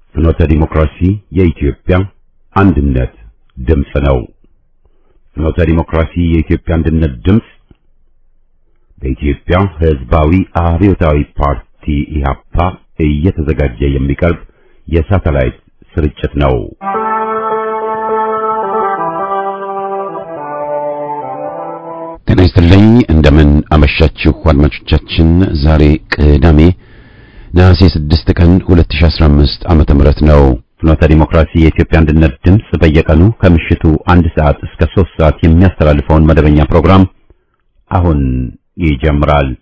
ፍኖተ ዲሞክራሲ የኢትዮጵያ አንድነት ድምፅ ነው። ፍኖተ ዲሞክራሲ የኢትዮጵያ አንድነት ድምፅ በኢትዮጵያ ሕዝባዊ አብዮታዊ ፓርቲ ኢህአፓ እየተዘጋጀ የሚቀርብ የሳተላይት ስርጭት ነው። ጤና ይስጥልኝ። እንደምን አመሻችሁ አድማጮቻችን። ዛሬ ቅዳሜ ነሐሴ 6 ቀን 2015 ዓመተ ምህረት ነው። ፍኖተ ዲሞክራሲ የኢትዮጵያ አንድነት ድምፅ በየቀኑ ከምሽቱ አንድ ሰዓት እስከ 3 ሰዓት የሚያስተላልፈውን መደበኛ ፕሮግራም አሁን ይጀምራል።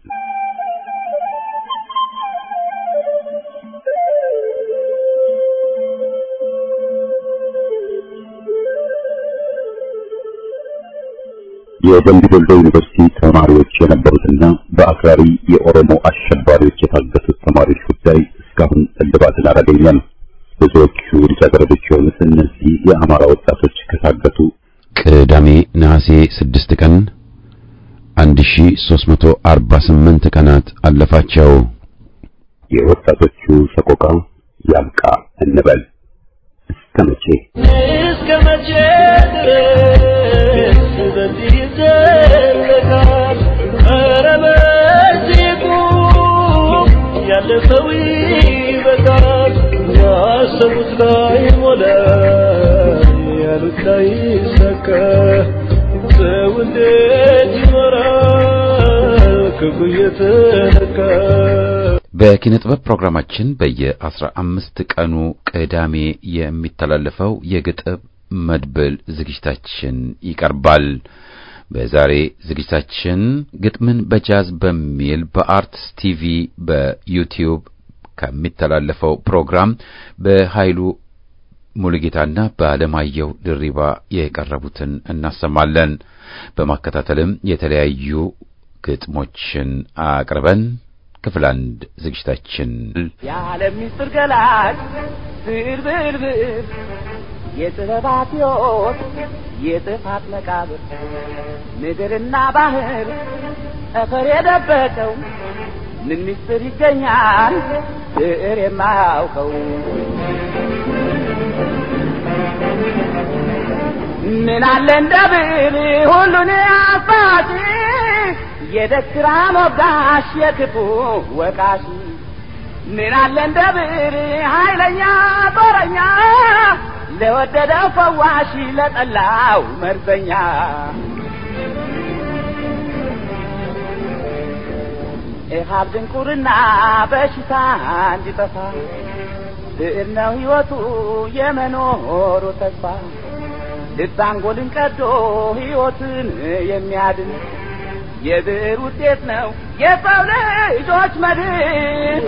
የደምቢ ዶሎ ዩኒቨርሲቲ ተማሪዎች የነበሩትና በአክራሪ የኦሮሞ አሸባሪዎች የታገቱት ተማሪዎች ጉዳይ እስካሁን እልባትን አላገኘም። ብዙዎቹ ልጃገረዶች የሆኑት እነዚህ የአማራ ወጣቶች ከታገቱ ቅዳሜ ነሐሴ 6 ቀን 1348 ቀናት አለፋቸው። የወጣቶቹ ሰቆቃ ያብቃ እንበል። እስከ መቼ እስከ መቼ ድረስ በዚህ ይዘለቃል? ኧረ በዚህ ቁም፣ ያለፈው ይበቃል። ያሰቡት ላይ ሞላ፣ ያሉት ላይ ይሳካ። ሰው እንዴት ይኖራል ክፉ እየተነካ? በኪነ ጥበብ ፕሮግራማችን በየአስራ አምስት ቀኑ ቅዳሜ የሚተላለፈው የግጥም መድብል ዝግጅታችን ይቀርባል። በዛሬ ዝግጅታችን ግጥምን በጃዝ በሚል በአርትስ ቲቪ በዩቲዩብ ከሚተላለፈው ፕሮግራም በኃይሉ ሙሉጌታና በአለማየሁ ድሪባ የቀረቡትን እናሰማለን። በማከታተልም የተለያዩ ግጥሞችን አቅርበን ክፍል አንድ ዝግጅታችን የዓለም ምስጢር ገላጭ ብዕር ብዕር ብዕር የጥበባት ሕይወት የጥፋት መቃብር ምድርና ባህር ጠፈር የደበቀው ምን ምስጢር ይገኛል ብዕር የማያውቀው ምን አለ እንደ ብዕር ሁሉን አሳጪ የደስራ ሞጋሽ የክፉ ወቃሽ ምን አለ እንደ ብዕር ኃይለኛ ጦረኛ ለወደደው ፈዋሽ ለጠላው መርዘኛ ኢሃብ ድንቁርና በሽታ እንዲጠፋ ብዕር ነው ሕይወቱ የመኖሩ ተስፋ ልብ አንጎልን ቀዶ ሕይወትን የሚያድን የብዕር ውጤት ነው የሰው ልጆች መድን።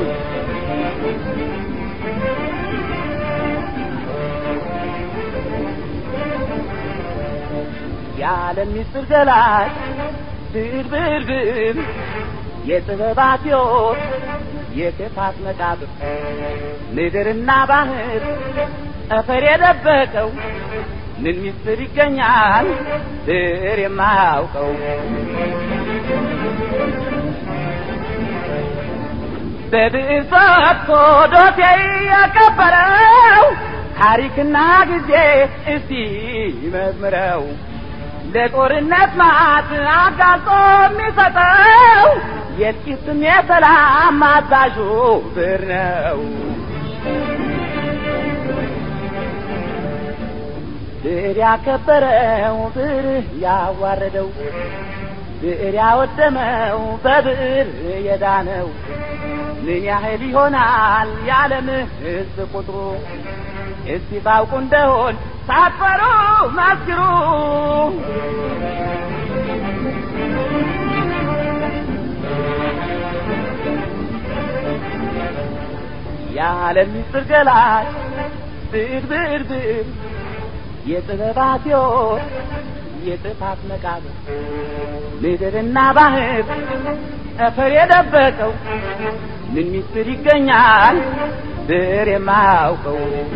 የዓለም ምስጢር ገላጭ ብዕር ብዕር ብዕር የጥበባት ሕይወት የክፋት መቃብር ምድርና ባህር ጠፈር የደበቀው ምን ምስጢር ይገኛል ብዕር የማያውቀው? በብዕር ፈትቶ ዶሴ ያከበረው ታሪክና ጊዜ እስቲ መዝምረው ለጦርነት ማት አጋልጦ የሚሰጠው የጥቂትም የሰላም አዛዡ ብዕር ነው። ብዕር ያከበረው ብዕር ያዋረደው ብዕር ያወደመው በብዕር የዳነው ምን ያህል ይሆናል የዓለም ሕዝብ ቁጥሩ? እስቲ ታውቁ እንደሆን ሳትፈሩ መስክሩ። የዓለም ምስጢር ገላጭ ብዕር ብዕር ብዕር የጥበባት ሕይወት የጥፋት መቃብር ምድርና ባህር ጠፈር የደበቀው ምን ምስጢር ይገኛል ብዕር የማያውቀው?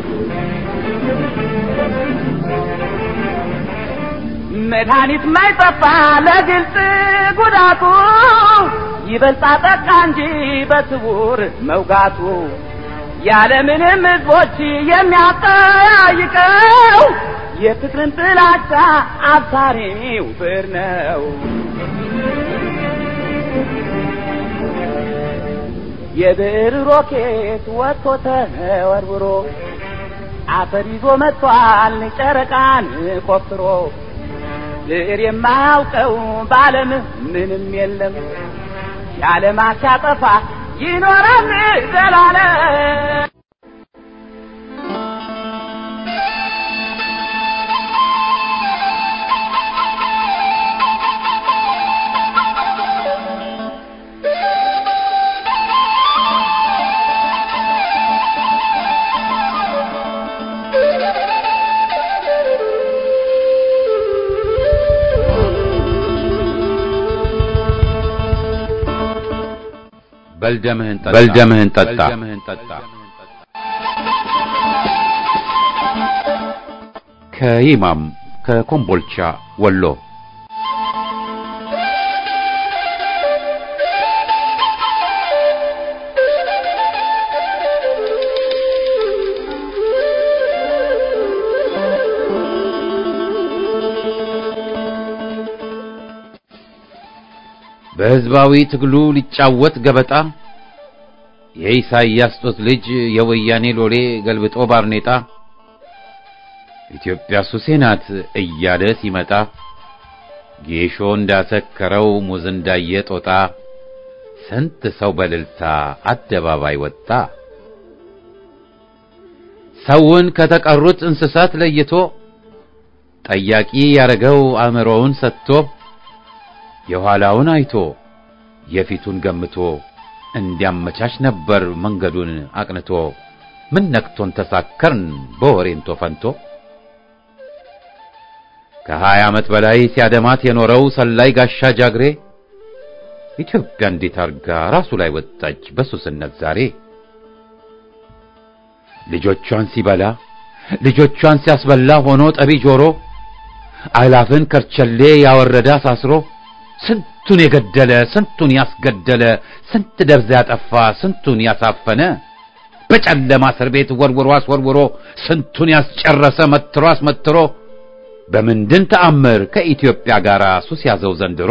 መድኃኒት ማይጠፋ ለግልጽ ጉዳቱ ይበልጣ ጠቃ እንጂ በስውር መውጋቱ ያለምንም ሕዝቦች የሚያጠያይቀው የፍቅርን ጥላቻ አብሳሪው ብር ነው። የብር ሮኬት ወጥቶ ተወርውሮ አፈር ይዞ መጥቷል ጨረቃን ቆፍሮ ብር የማያውቀው በዓለም ምንም የለም የዓለማት ሲያጠፋ ይኖራል ዘላለም። በልደምህን ጠጣ በልደምህን ጠጣ ከይማም ከኮምቦልቻ ወሎ በሕዝባዊ ትግሉ ሊጫወት ገበጣ የኢሳይያስ ጦት ልጅ የወያኔ ሎሌ ገልብጦ ባርኔጣ ኢትዮጵያ ሱሴ ናት እያለ ሲመጣ ጌሾ እንዳሰከረው ሙዝ እንዳየ ጦጣ ስንት ሰው በልልታ አደባባይ ወጣ። ሰውን ከተቀሩት እንስሳት ለይቶ ጠያቂ ያረገው አእምሮውን ሰጥቶ የኋላውን አይቶ የፊቱን ገምቶ እንዲያመቻች ነበር መንገዱን አቅንቶ። ምን ነክቶን ተሳከርን በወሬንቶ ፈንቶ ከሀያ ዓመት በላይ ሲያደማት የኖረው ሰላይ ጋሻ ጃግሬ ኢትዮጵያ እንዴት አርጋ ራሱ ላይ ወጣች በሱስነት ዛሬ። ልጆቿን ሲበላ ልጆቿን ሲያስበላ ሆኖ ጠቢ ጆሮ አላፍን ከርቸሌ ያወረደ አሳስሮ ስንቱን የገደለ ስንቱን ያስገደለ ስንት ደብዛ ያጠፋ ስንቱን ያሳፈነ በጨለማ እስር ቤት ወርውሮ አስወርውሮ ስንቱን ያስጨረሰ መትሮ አስመትሮ በምንድን ተአምር ከኢትዮጵያ ጋር ሱስ ያዘው ዘንድሮ?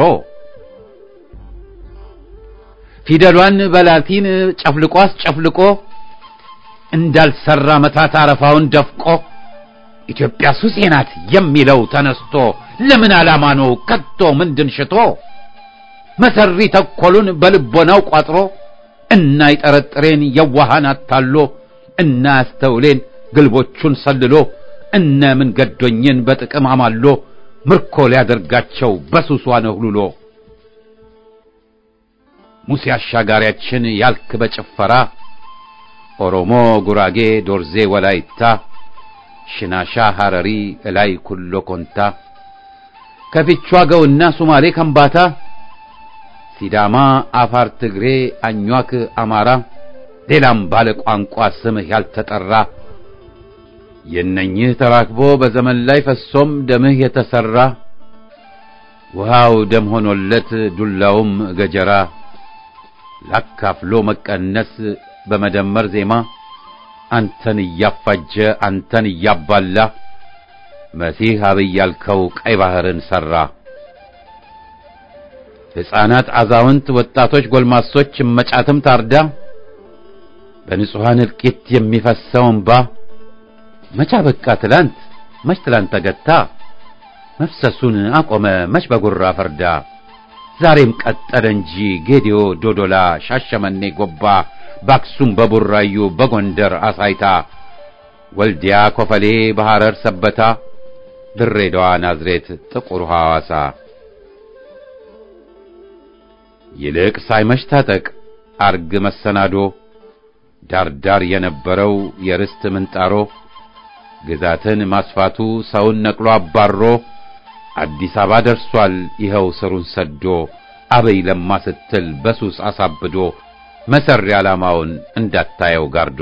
ፊደሏን በላቲን ጨፍልቆ አስጨፍልቆ እንዳልሰራ መታት አረፋውን ደፍቆ ኢትዮጵያ ሱሴ ናት የሚለው ተነስቶ ለምን ዓላማ ነው ከቶ ምንድን ሽቶ መሰሪ ተኮሉን በልቦናው ቋጥሮ እና ይጠረጥሬን የዋሃን አታሎ እና ያስተውሌን ግልቦቹን ሰልሎ እነ ምን ገዶኝን በጥቅም አማሎ ምርኮ ሊያደርጋቸው በሱሷ ነህሉሎ ሙሴ አሻጋሪያችን ያልክ በጭፈራ ኦሮሞ፣ ጉራጌ፣ ዶርዜ፣ ወላይታ፣ ሽናሻ፣ ሐረሪ፣ እላይ ኩሎ ኮንታ ከፊቿ ገውና ሱማሌ ከምባታ ሲዳማ፣ አፋር፣ ትግሬ፣ አኟክ፣ አማራ ሌላም ባለ ቋንቋ ስምህ ያልተጠራ የነኝህ ተራክቦ በዘመን ላይ ፈሶም ደምህ የተሰራ ውሃው ደም ሆኖለት ዱላውም ገጀራ ላካፍሎ መቀነስ በመደመር ዜማ አንተን እያፋጀ አንተን እያባላ መሲህ አብይ ያልከው ቀይ ባህርን ሰራ። ሕፃናት፣ አዛውንት፣ ወጣቶች፣ ጎልማሶች እመጫትም ታርዳ በንጹሐን እልቂት የሚፈሰው እንባ መቻ በቃ ትላንት መች ትላንት ተገታ መፍሰሱን አቆመ መች በጉራ ፈርዳ ዛሬም ቀጠለ እንጂ ጌዲዮ፣ ዶዶላ፣ ሻሸመኔ፣ ጎባ በአክሱም በቡራዩ በጎንደር አሳይታ ወልዲያ፣ ኮፈሌ፣ በሐረር ሰበታ ድሬዳዋ፣ ናዝሬት፣ ጥቁር ሐዋሳ ይልቅ ሳይመሽ ታጠቅ አርግ መሰናዶ ዳርዳር የነበረው የርስት ምንጣሮ ግዛትን ማስፋቱ ሰውን ነቅሎ አባሮ አዲስ አበባ ደርሷል ይኸው ስሩን ሰዶ አበይ ለማ ስትል በሱስ አሳብዶ መሰሪ ዓላማውን እንዳታየው ጋርዶ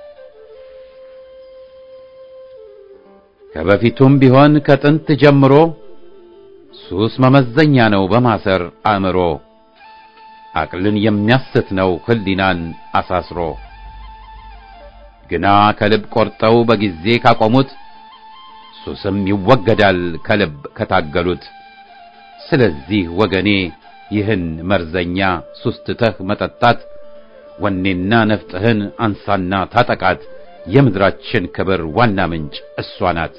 ከበፊቱም ቢሆን ከጥንት ጀምሮ ሱስ መመዘኛ ነው በማሰር አእምሮ አቅልን የሚያስት ነው ህሊናን አሳስሮ ግና ከልብ ቆርጠው በጊዜ ካቆሙት ሱስም ይወገዳል ከልብ ከታገሉት። ስለዚህ ወገኔ ይህን መርዘኛ ሱስ ትተህ መጠጣት ወኔና ነፍጥህን አንሳና ታጠቃት። የምድራችን ክብር ዋና ምንጭ እሷ ናት።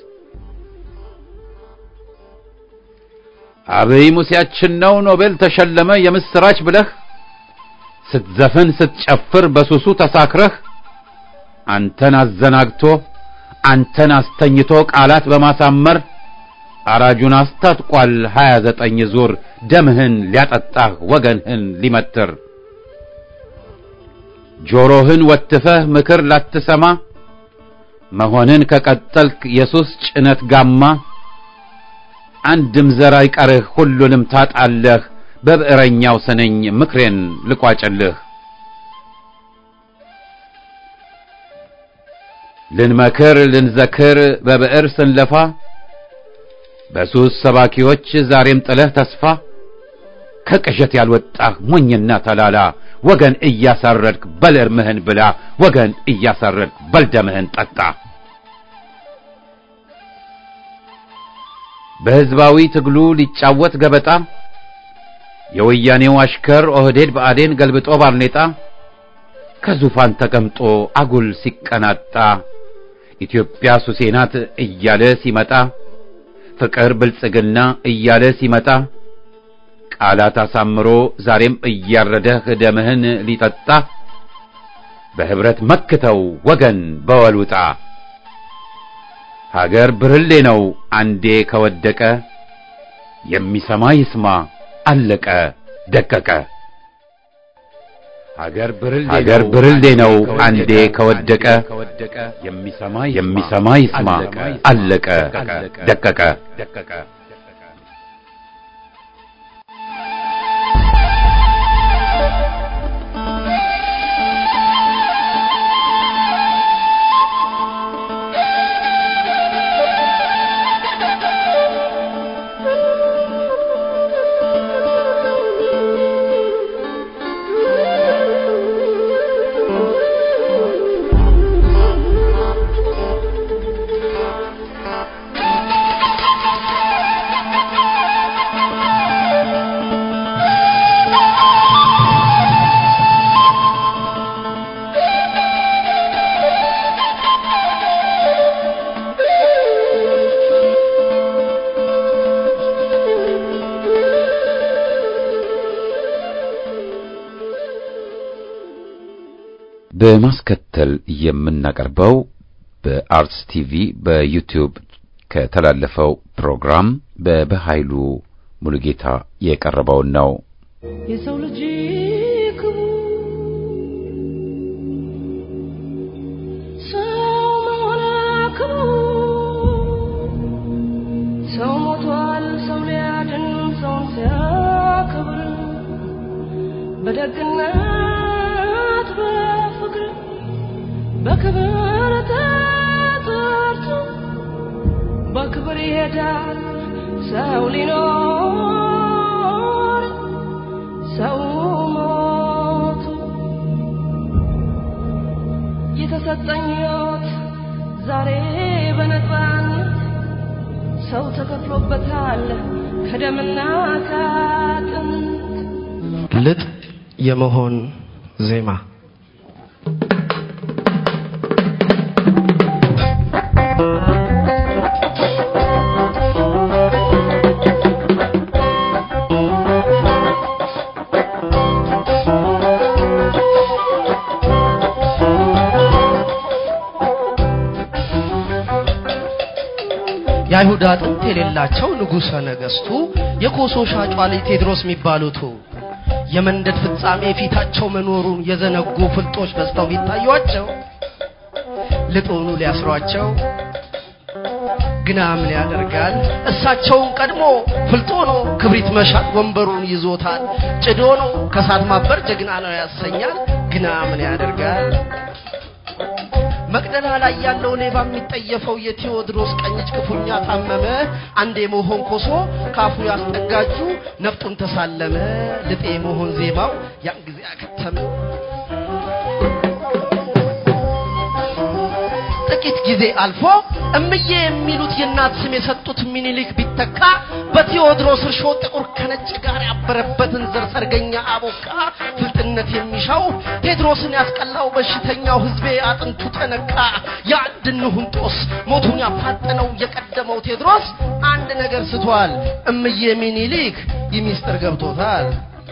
አብይ ሙሴያችን ነው ኖቤል ተሸለመ የምስራች ብለህ ስትዘፍን ስትጨፍር በሱሱ ተሳክረህ አንተን አዘናግቶ አንተን አስተኝቶ ቃላት በማሳመር አራጁን አስታጥቋል ሀያ ዘጠኝ ዙር ደምህን ሊያጠጣህ ወገንህን ሊመትር ጆሮህን ወትፈህ ምክር ላትሰማ መሆንን ከቀጠልክ የሱስ ጭነት ጋማ አንድም ዘር አይቀርህ ሁሉንም ታጣለህ። በብዕረኛው ስነኝ ምክሬን ልቋጭልህ። ልንመክር ልንዘክር በብዕር ስንለፋ በሱስ ሰባኪዎች ዛሬም ጥለህ ተስፋ ከቅዠት ያልወጣህ ሞኝና ተላላ ወገን እያሳረድክ በል እርምህን ብላ ወገን እያሳረድክ በል ደምህን ጠጣ። በሕዝባዊ ትግሉ ሊጫወት ገበጣ የወያኔው አሽከር ኦህዴድ ብአዴን ገልብጦ ባርኔጣ ከዙፋን ተቀምጦ አጉል ሲቀናጣ ኢትዮጵያ ሱሴ ናት እያለ ሲመጣ ፍቅር ብልጽግና እያለ ሲመጣ ቃላት አሳምሮ ዛሬም እያረደህ ደምህን ሊጠጣ በህብረት መክተው ወገን በወልውጣ ሀገር ብርሌ ነው አንዴ ከወደቀ የሚሰማ ይስማ አለቀ ደቀቀ። ሀገር ብርሌ ነው አንዴ ከወደቀ የሚሰማ ይስማ አለቀ ደቀቀ። በማስከተል የምናቀርበው በአርትስ ቲቪ በዩቲዩብ ከተላለፈው ፕሮግራም በበኃይሉ ሙሉጌታ የቀረበውን ነው። የሰው ልጅ ክቡር ሰው መሆን ክቡር ሰው ሞቷል ሰው ሊያድን ሰውን ሲያከብር በደግነት በፍቅር በክብር ተጠርቶ በክብር ይሄዳል ሰው ሊኖር ሰው ሞቱ የተሰጠኝ ሕይወት ዛሬ በነፃነት ሰው ተከፍሎበታል ከደምና ከአጥንት ልጥ የመሆን ዜማ የአይሁድ አጥንት የሌላቸው ንጉሠ ነገሥቱ የኮሶ ሻጯ ልጅ ቴድሮስ የሚባሉቱ የመንደድ ፍጻሜ ፊታቸው መኖሩን የዘነጉ ፍልጦች በዝተው ቢታዩአቸው ልጡኑ ሊያስሯቸው ግና ምን ያደርጋል እሳቸውን ቀድሞ ፍልጦ ነው ክብሪት መሻት ወንበሩን ይዞታል ጭዶ ነው ከሳት ማበር ጀግና ነው ያሰኛል ግና ምን ያደርጋል መቅደላ ላይ ያለው ሌባ የሚጠየፈው የቴዎድሮስ ቀኝ እጅ ክፉኛ ታመመ። አንዴ መሆን ኮሶ ካፉ ያስጠጋጁ ነፍጡን ተሳለመ። ልጤ መሆን ዜማው ያን ጊዜ አከተመ። ጊዜ አልፎ እምዬ የሚሉት የእናት ስም የሰጡት ሚኒሊክ ቢተካ በቴዎድሮስ እርሾ ጥቁር ከነጭ ጋር ያበረበትን ዘር ሰርገኛ አቦካ ፍልጥነት የሚሻው ቴድሮስን ያስቀላው በሽተኛው ህዝቤ አጥንቱ ተነካ የአንድ እንሁን ጦስ ሞቱን ያፋጠነው የቀደመው ቴድሮስ አንድ ነገር ስቷል እምዬ ሚኒሊክ ይህ ሚስጥር ገብቶታል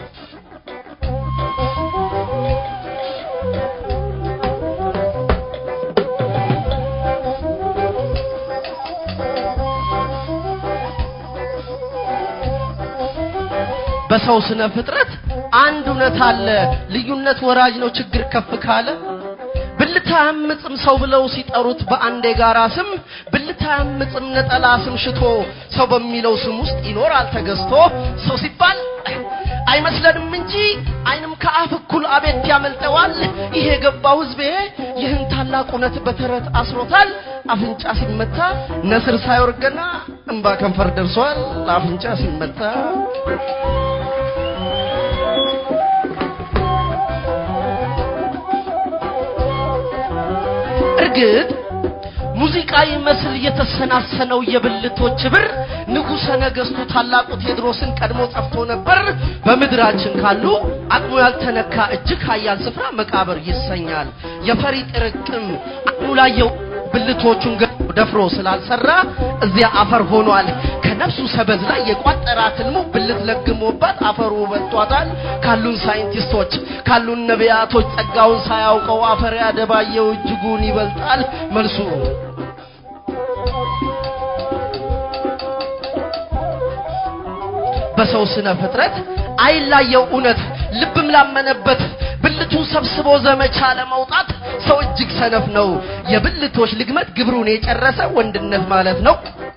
በሰው ስነ ፍጥረት አንድ እውነት አለ ልዩነት ወራጅ ነው ችግር ከፍ ካለ ብልታ ያምጽም ሰው ብለው ሲጠሩት በአንድ የጋራ ስም ብልታ ያምጽም ነጠላ ስም ሽቶ ሰው በሚለው ስም ውስጥ ይኖራል ተገዝቶ ሰው ሲባል አይመስለንም እንጂ አይንም ከአፍ እኩል አቤት ያመልጠዋል ይሄ የገባው ህዝቤ ይህን ታላቅ እውነት በተረት አስሮታል አፍንጫ ሲመታ ነስር ሳይወርገና እንባ ከንፈር ደርሷል አፍንጫ ሲመታ እርግጥ ሙዚቃ ይመስል የተሰናሰነው የብልቶች ብር ንጉሠ ነገሥቱ ታላቁ ቴዎድሮስን ቀድሞ ጠፍቶ ነበር። በምድራችን ካሉ አቅሙ ያልተነካ እጅግ ኃያል ስፍራ መቃብር ይሰኛል። የፈሪ ጥርቅም አቅሙ ላየው ብልቶቹን ገ ደፍሮ ስላልሰራ እዚያ አፈር ሆኗል። ከነፍሱ ሰበዝ ላይ የቋጠራት ህልሙ ብልት ለግሞባት አፈሩ በልቷታል። ካሉን ሳይንቲስቶች ካሉን ነቢያቶች ጸጋውን ሳያውቀው አፈር ያደባየው እጅጉን ይበልጣል መልሱ በሰው ስነ ፍጥረት አይላየው እውነት ልብም ላመነበት ብልቱን ሰብስቦ ዘመቻ ለመውጣት ሰው እጅግ ሰነፍ ነው። የብልቶች ልግመት ግብሩን የጨረሰ ወንድነት ማለት ነው።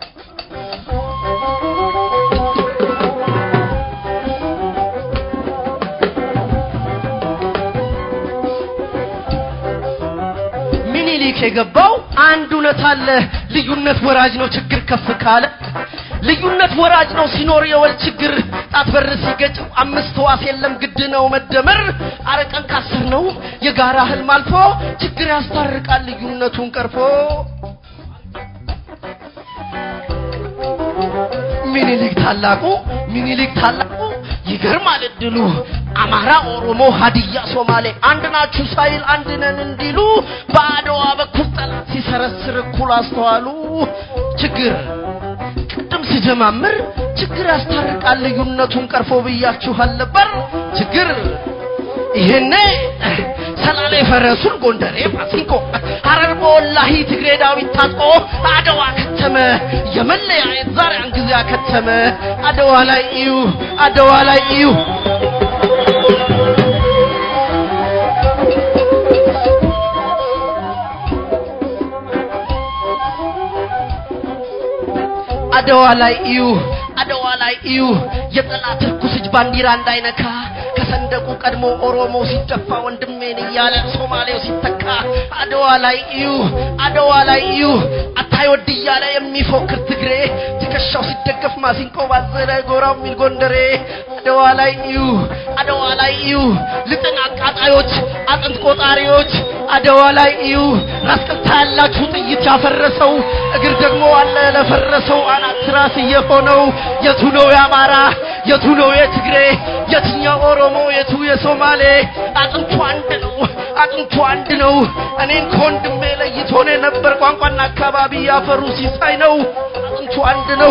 ሚኒሊክ የገባው አንድ እውነት አለ። ልዩነት ወራጅ ነው ችግር ከፍ ካለ ልዩነት ወራጅ ነው ሲኖር የወል ችግር ጣት በር ሲገጭው አምስት ህዋስ የለም ግድ ነው መደመር አረቀን ካስር ነው የጋራ ህልም አልፎ ችግር ያስታርቃል ልዩነቱን ቀርፎ ሚኒሊክ ታላቁ ሚኒሊክ ታላቁ ይገርማል እድሉ አማራ፣ ኦሮሞ፣ ሀዲያ፣ ሶማሌ አንድ ናችሁ ሳይል አንድ ነን እንዲሉ በአድዋ በኩል ጠላት ሲሰረስር እኩል አስተዋሉ ችግር ቅድም ስጀማምር ችግር ያስታርቃል ልዩነቱን ቀርፎ ብያችኋል ነበር ችግር ይሄኔ ሰላሌ ፈረሱን ጎንደሬ ማሲንቆ ሀረር በወላሂ ትግሬ ዳዊት ታጥቆ አድዋ ከተመ የመለያየት ዛሬ ያን ጊዜ አከተመ አድዋ ላይ እዩ አድዋ ላይ እዩ አድዋ ላይ እዩ አድዋ ላይ እዩ የጠላት ርኩስ እጅ ባንዲራ እንዳይነካ ከሰንደቁ ቀድሞ ኦሮሞ ሲደፋ ወንድሜን እያለ ሶማሌው ሲተካ አድዋ ላይ እዩ አድዋ ላይ እዩ አታይ ወድ እያለ የሚፎክር ትግሬ ትከሻው ሲደገፍ ማሲንቆ ባዘለ ጎራው የሚል ጎንደሬ አድዋ ላይ እዩ አድዋ ላይ እዩ ልጥን አቃጣዮች አጥንት ቆጣሪዎች አድዋ ላይ እዩ ራስ ቅልታ ያላችሁ ጥይት ያፈረሰው እግር ደግሞ አለ ለፈረሰው አናት ራስ እየሆነው የቱ ነው የአማራ የቱ ነው የትግሬ የትኛው ኦሮሞ የቱ የሶማሌ አጥንቱ አንድ ነው አጥንቱ አንድ ነው እኔን ከወንድሜ ለይቶን የነበር ቋንቋና አካባቢ ያፈሩ ሲሳይ ነው አጥንቱ አንድ ነው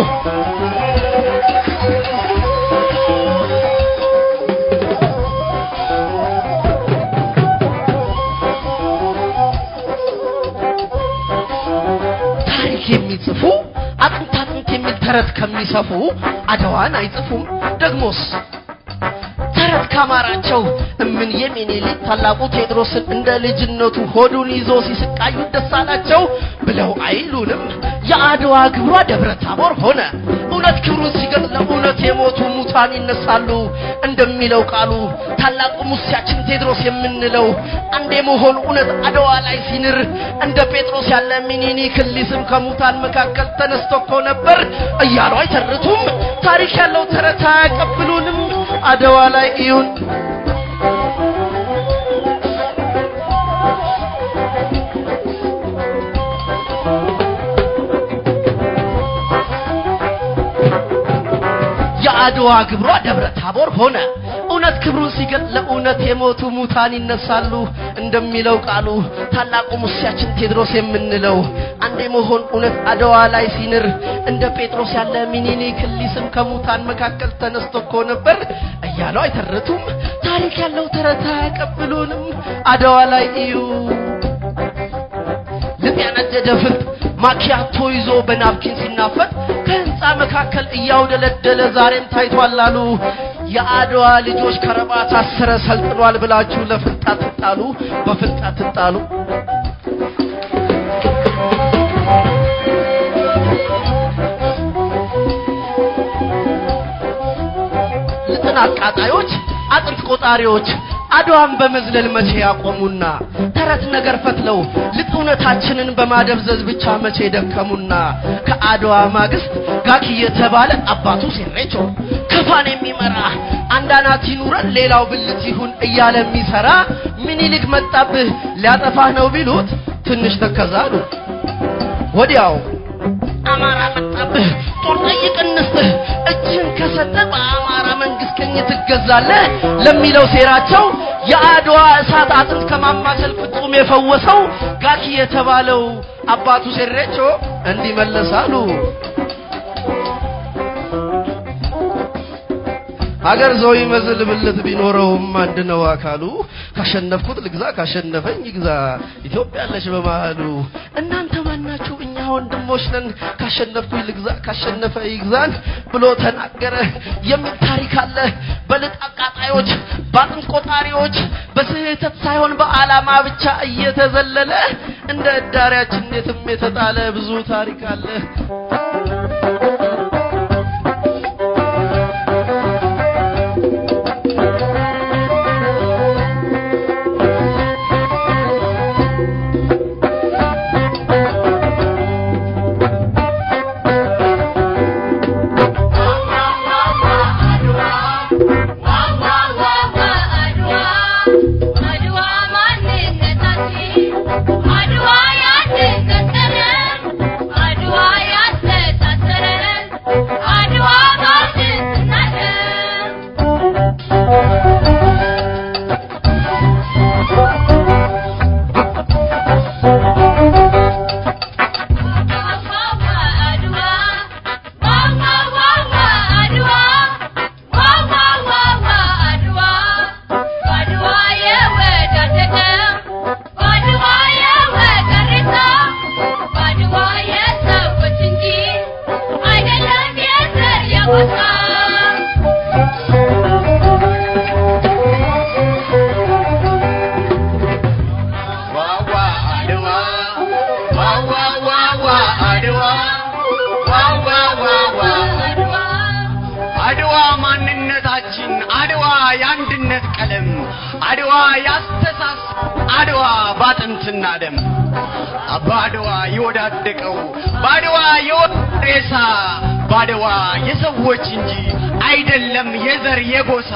ታሪክ የሚጽፉ አጥንት አጥንት የሚል ተረት ከሚሰፉ አድዋን አይጽፉም ደግሞስ ተረት ካማራቸው እምን የሚኒሊክ ታላቁ ቴዎድሮስን እንደ ልጅነቱ ሆዱን ይዞ ሲስቃዩ ደስ አላቸው ብለው አይሉንም የአድዋ ግብሯ ደብረ ታቦር ሆነ እውነት ክብሩን ሲገልጽ ለእውነት የሞቱ ሙታን ይነሳሉ እንደሚለው ቃሉ ታላቁ ሙሴያችን ቴዎድሮስ የምንለው አንድ የመሆኑ እውነት አድዋ ላይ ሲንር እንደ ጴጥሮስ ያለ ሚኒሊክ ሊስም ከሙታን መካከል ተነስቶ እኮ ነበር እያሉ አይተርቱም ታሪክ ያለው ተረት አያቀብሉንም አድዋ ላይ እዩን የአድዋ ግብሯ ደብረ ታቦር ሆነ። እውነት ክብሩን ሲገልጥ ለእውነት የሞቱ ሙታን ይነሳሉ እንደሚለው ቃሉ ታላቁ ሙሴያችን ቴዎድሮስ የምንለው አንዴ መሆን እውነት አድዋ ላይ ሲንር እንደ ጴጥሮስ ያለ ሚኒሊክ ሊስም ከሙታን መካከል ተነስቶ እኮ ነበር እያለው አይተረቱም። ታሪክ ያለው ተረት አያቀብሉንም። አድዋ ላይ እዩ ልብ ያነደደ ፍልጥ ማኪያቶ ይዞ በናፕኪን ሲናፈጥ ከህንፃ መካከል እያውደለደለ ዛሬም ታይቷል አሉ። የአድዋ ልጆች ከረባት አሰረ ሰልጥኗል ብላችሁ ለፍልጥ አትጣሉ፣ በፍልጥ አትጣሉ። ልጥን አቃጣዮች፣ አጥንት ቆጣሪዎች አድዋን በመዝለል መቼ ያቆሙና ተረት ነገር ፈትለው ልጥ እውነታችንን በማደብዘዝ ብቻ መቼ ደከሙና ከአድዋ ማግስት ጋኪ የተባለ አባቱ ሴሬቾ ከፋን የሚመራ አንዳናት ይኑረን ሌላው ብልት ይሁን እያለ የሚሰራ ምኒልክ መጣብህ ሊያጠፋህ ነው ቢሉት ትንሽ ተከዛሉ። ወዲያው አማራ መጣብህ ጦር ጠይቅ እንስጥህ እጅህን ከሰጠ በአማራ መንግስት ቀኝ ትገዛለህ ለሚለው ሴራቸው የአድዋ እሳት አጥንት ከማማሰል ፍጹም የፈወሰው ጋኪ የተባለው አባቱ ሴሬቾ እንዲመለሳሉ። ሀገር ሰው ይመስል ብልት ቢኖረውም አንድ ነው አካሉ። ካሸነፍኩት ልግዛ፣ ካሸነፈኝ ይግዛ፣ ኢትዮጵያ አለች በመሃሉ። እናንተ ማናችሁ? እኛ ወንድሞች ነን። ካሸነፍኩኝ ልግዛ፣ ካሸነፈ ይግዛን ብሎ ተናገረ የሚል ታሪክ አለ። በልጥ አቃጣዮች፣ በአጥንት ቆጣሪዎች በስህተት ሳይሆን በዓላማ ብቻ እየተዘለለ እንደ እዳሪያችን የትም የተጣለ ብዙ ታሪክ አለ። አድዋ ማንነታችን፣ አድዋ የአንድነት ቀለም፣ አድዋ ያስተሳስ አድዋ ባጥንትና ደም አባ አድዋ የወዳደቀው በአድዋ የወጣ ሬሳ በአድዋ የሰዎች እንጂ አይደለም የዘር የጎሳ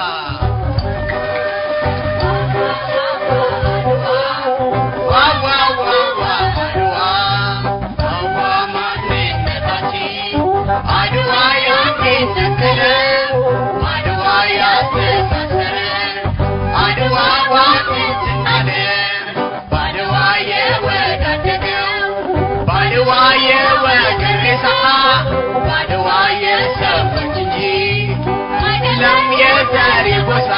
ዋ ዋ ዋ ዋ አድዋ አዋ ማንነታችን አድዋ ያንድነት ቀለም አድዋ ያስተሳሰረን አድዋ ባጥንትና ደም በአድዋ የወዳደቀው በአድዋ የወገን ሬሳ በአድዋ የሰዎች እንጂ አይደለም የዘር የጎሳ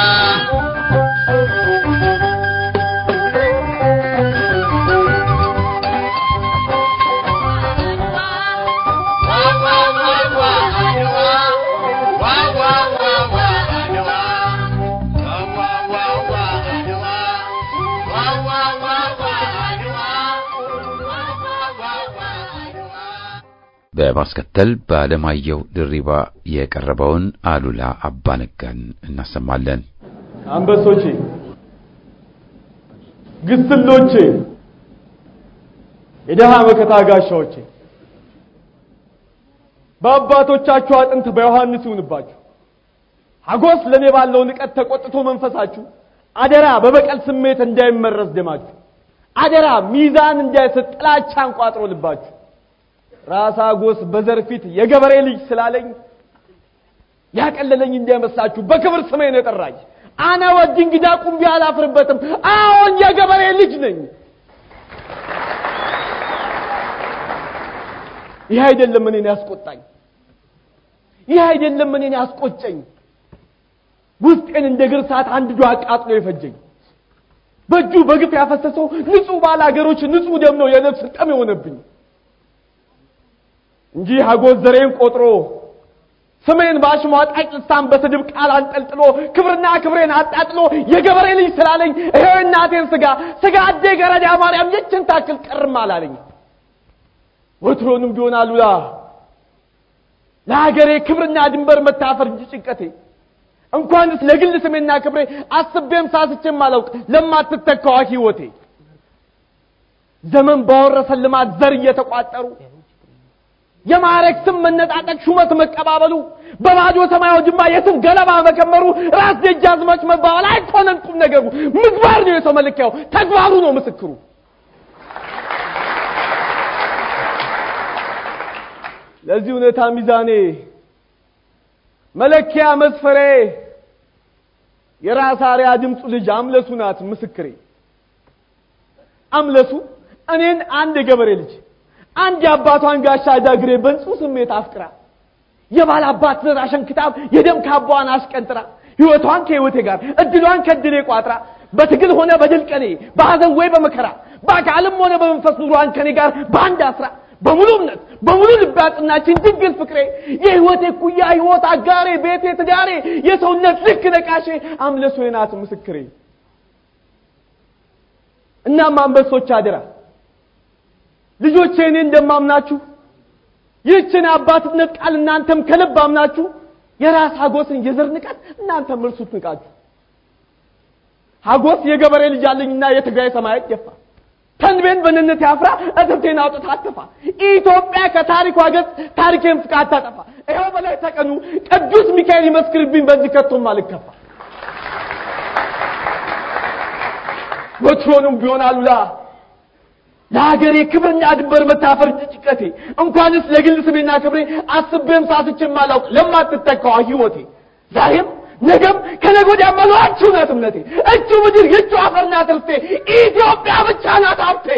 በማስከተል በአለማየሁ ድሪባ የቀረበውን አሉላ አባነጋን እናሰማለን። አንበሶቼ፣ ግስሎቼ፣ የደሃ መከታ ጋሻዎቼ በአባቶቻችሁ አጥንት በዮሐንስ ይሁንባችሁ። ሀጎስ ለእኔ ባለው ንቀት ተቆጥቶ መንፈሳችሁ አደራ በበቀል ስሜት እንዳይመረስ ደማችሁ አደራ ሚዛን እንዳይስት ጥላቻን ቋጥሮ ልባችሁ ራስ ሀጎስ በዘር ፊት የገበሬ ልጅ ስላለኝ ያቀለለኝ እንዳይመስላችሁ በክብር ስሜን የጠራኝ አነ ወዲ እንግዳ ቁምቢ አላፍርበትም። አዎን የገበሬ ልጅ ነኝ። ይህ አይደለም እኔን ያስቆጣኝ፣ ይህ አይደለም እኔን ያስቆጨኝ። ውስጤን እንደ ግር ሰዓት አንድ ዶ አቃጥሎ የፈጀኝ በእጁ በግፍ ያፈሰሰው ንጹህ ባለ ሀገሮች ንጹህ ደም ነው የነፍስ ጠም የሆነብኝ እንጂ ሀጎስ ዘሬን ቆጥሮ ስሜን በአሽሟጣጭ ልሳን በስድብ ቃል አንጠልጥሎ ክብርና ክብሬን አጣጥሎ የገበሬ ልጅ ስላለኝ ይሄው እናቴን ስጋ ስጋ አዴ ገረዳ ማርያም የችን ታክል ቀርም አላለኝ። ወትሮንም ቢሆን አሉላ ለሀገሬ ክብርና ድንበር መታፈር እንጂ ጭንቀቴ እንኳንስ ለግል ስሜና ክብሬ አስቤም ሳስቼም አላውቅ ለማትተካዋ ሕይወቴ ዘመን ባወረሰን ልማት ዘር እየተቋጠሩ የማዕረግ ስም መነጣጠቅ ሹመት መቀባበሉ በባዶ ሰማያዊ ጅማ የስም ገለባ መከመሩ ራስ ደጃዝማች መባባል አይኮነን ቁም ነገሩ ምግባር ነው የሰው መለኪያው ተግባሩ ነው ምስክሩ ለዚህ እውነታ ሚዛኔ መለኪያ መስፈሬ የራስ አርያ ድምፁ ልጅ አምለሱ ናት ምስክሬ አምለሱ እኔን አንድ የገበሬ ልጅ አንድ የአባቷን ጋሻ ዳግሬ በንጹህ ስሜት አፍቅራ የባል አባት ዘር አሸንክታብ የደም ካባዋን አስቀንጥራ ሕይወቷን ከሕይወቴ ጋር እድሏን ከድሌ ቋጥራ በትግል ሆነ በድል ቀኔ በሐዘን ወይ በመከራ በአካልም ሆነ በመንፈስ ኑሯን ከኔ ጋር በአንድ አስራ በሙሉ እምነት በሙሉ ልብ ያጽናችን ድንግል ፍቅሬ የሕይወቴ ኩያ ሕይወት አጋሬ ቤቴ ትዳሬ የሰውነት ልክ ነቃሼ አምለሶ ናት ምስክሬ እናም አንበሶች አደራ ልጆቼ እኔ እንደማምናችሁ ይህችን አባትነት ቃል እናንተም ከልብ አምናችሁ የራስ ሀጎስን የዘር ንቀት እናንተም እርሱት ንቃችሁ ሀጎስ የገበሬ ልጅ አለኝና የትግራይ ሰማይ ደፋ ተንቤን በንነት ያፍራ እትብቴን አውጥታ አትፋ ኢትዮጵያ ከታሪኳ ገጽ ታሪኬን ፍቃ አታጠፋ ይኸው በላይ ተቀኑ ቅዱስ ሚካኤል ይመስክርብኝ በዚህ ከቶም አልከፋ ወትሮንም ቢሆን አሉላ ለሀገሬ ክብርና ድንበር መታፈር ጭንቀቴ እንኳንስ ለግል ስሜና ክብሬ አስቤም ሳስቼም አላውቅ ለማትተካዋ ሕይወቴ ዛሬም ነገም ከነገ ወዲያ መኖራችሁ ናት እምነቴ። እቹ ምድር የእቹ አፈር ናት ርስቴ። ኢትዮጵያ ብቻ ናት ሀብቴ።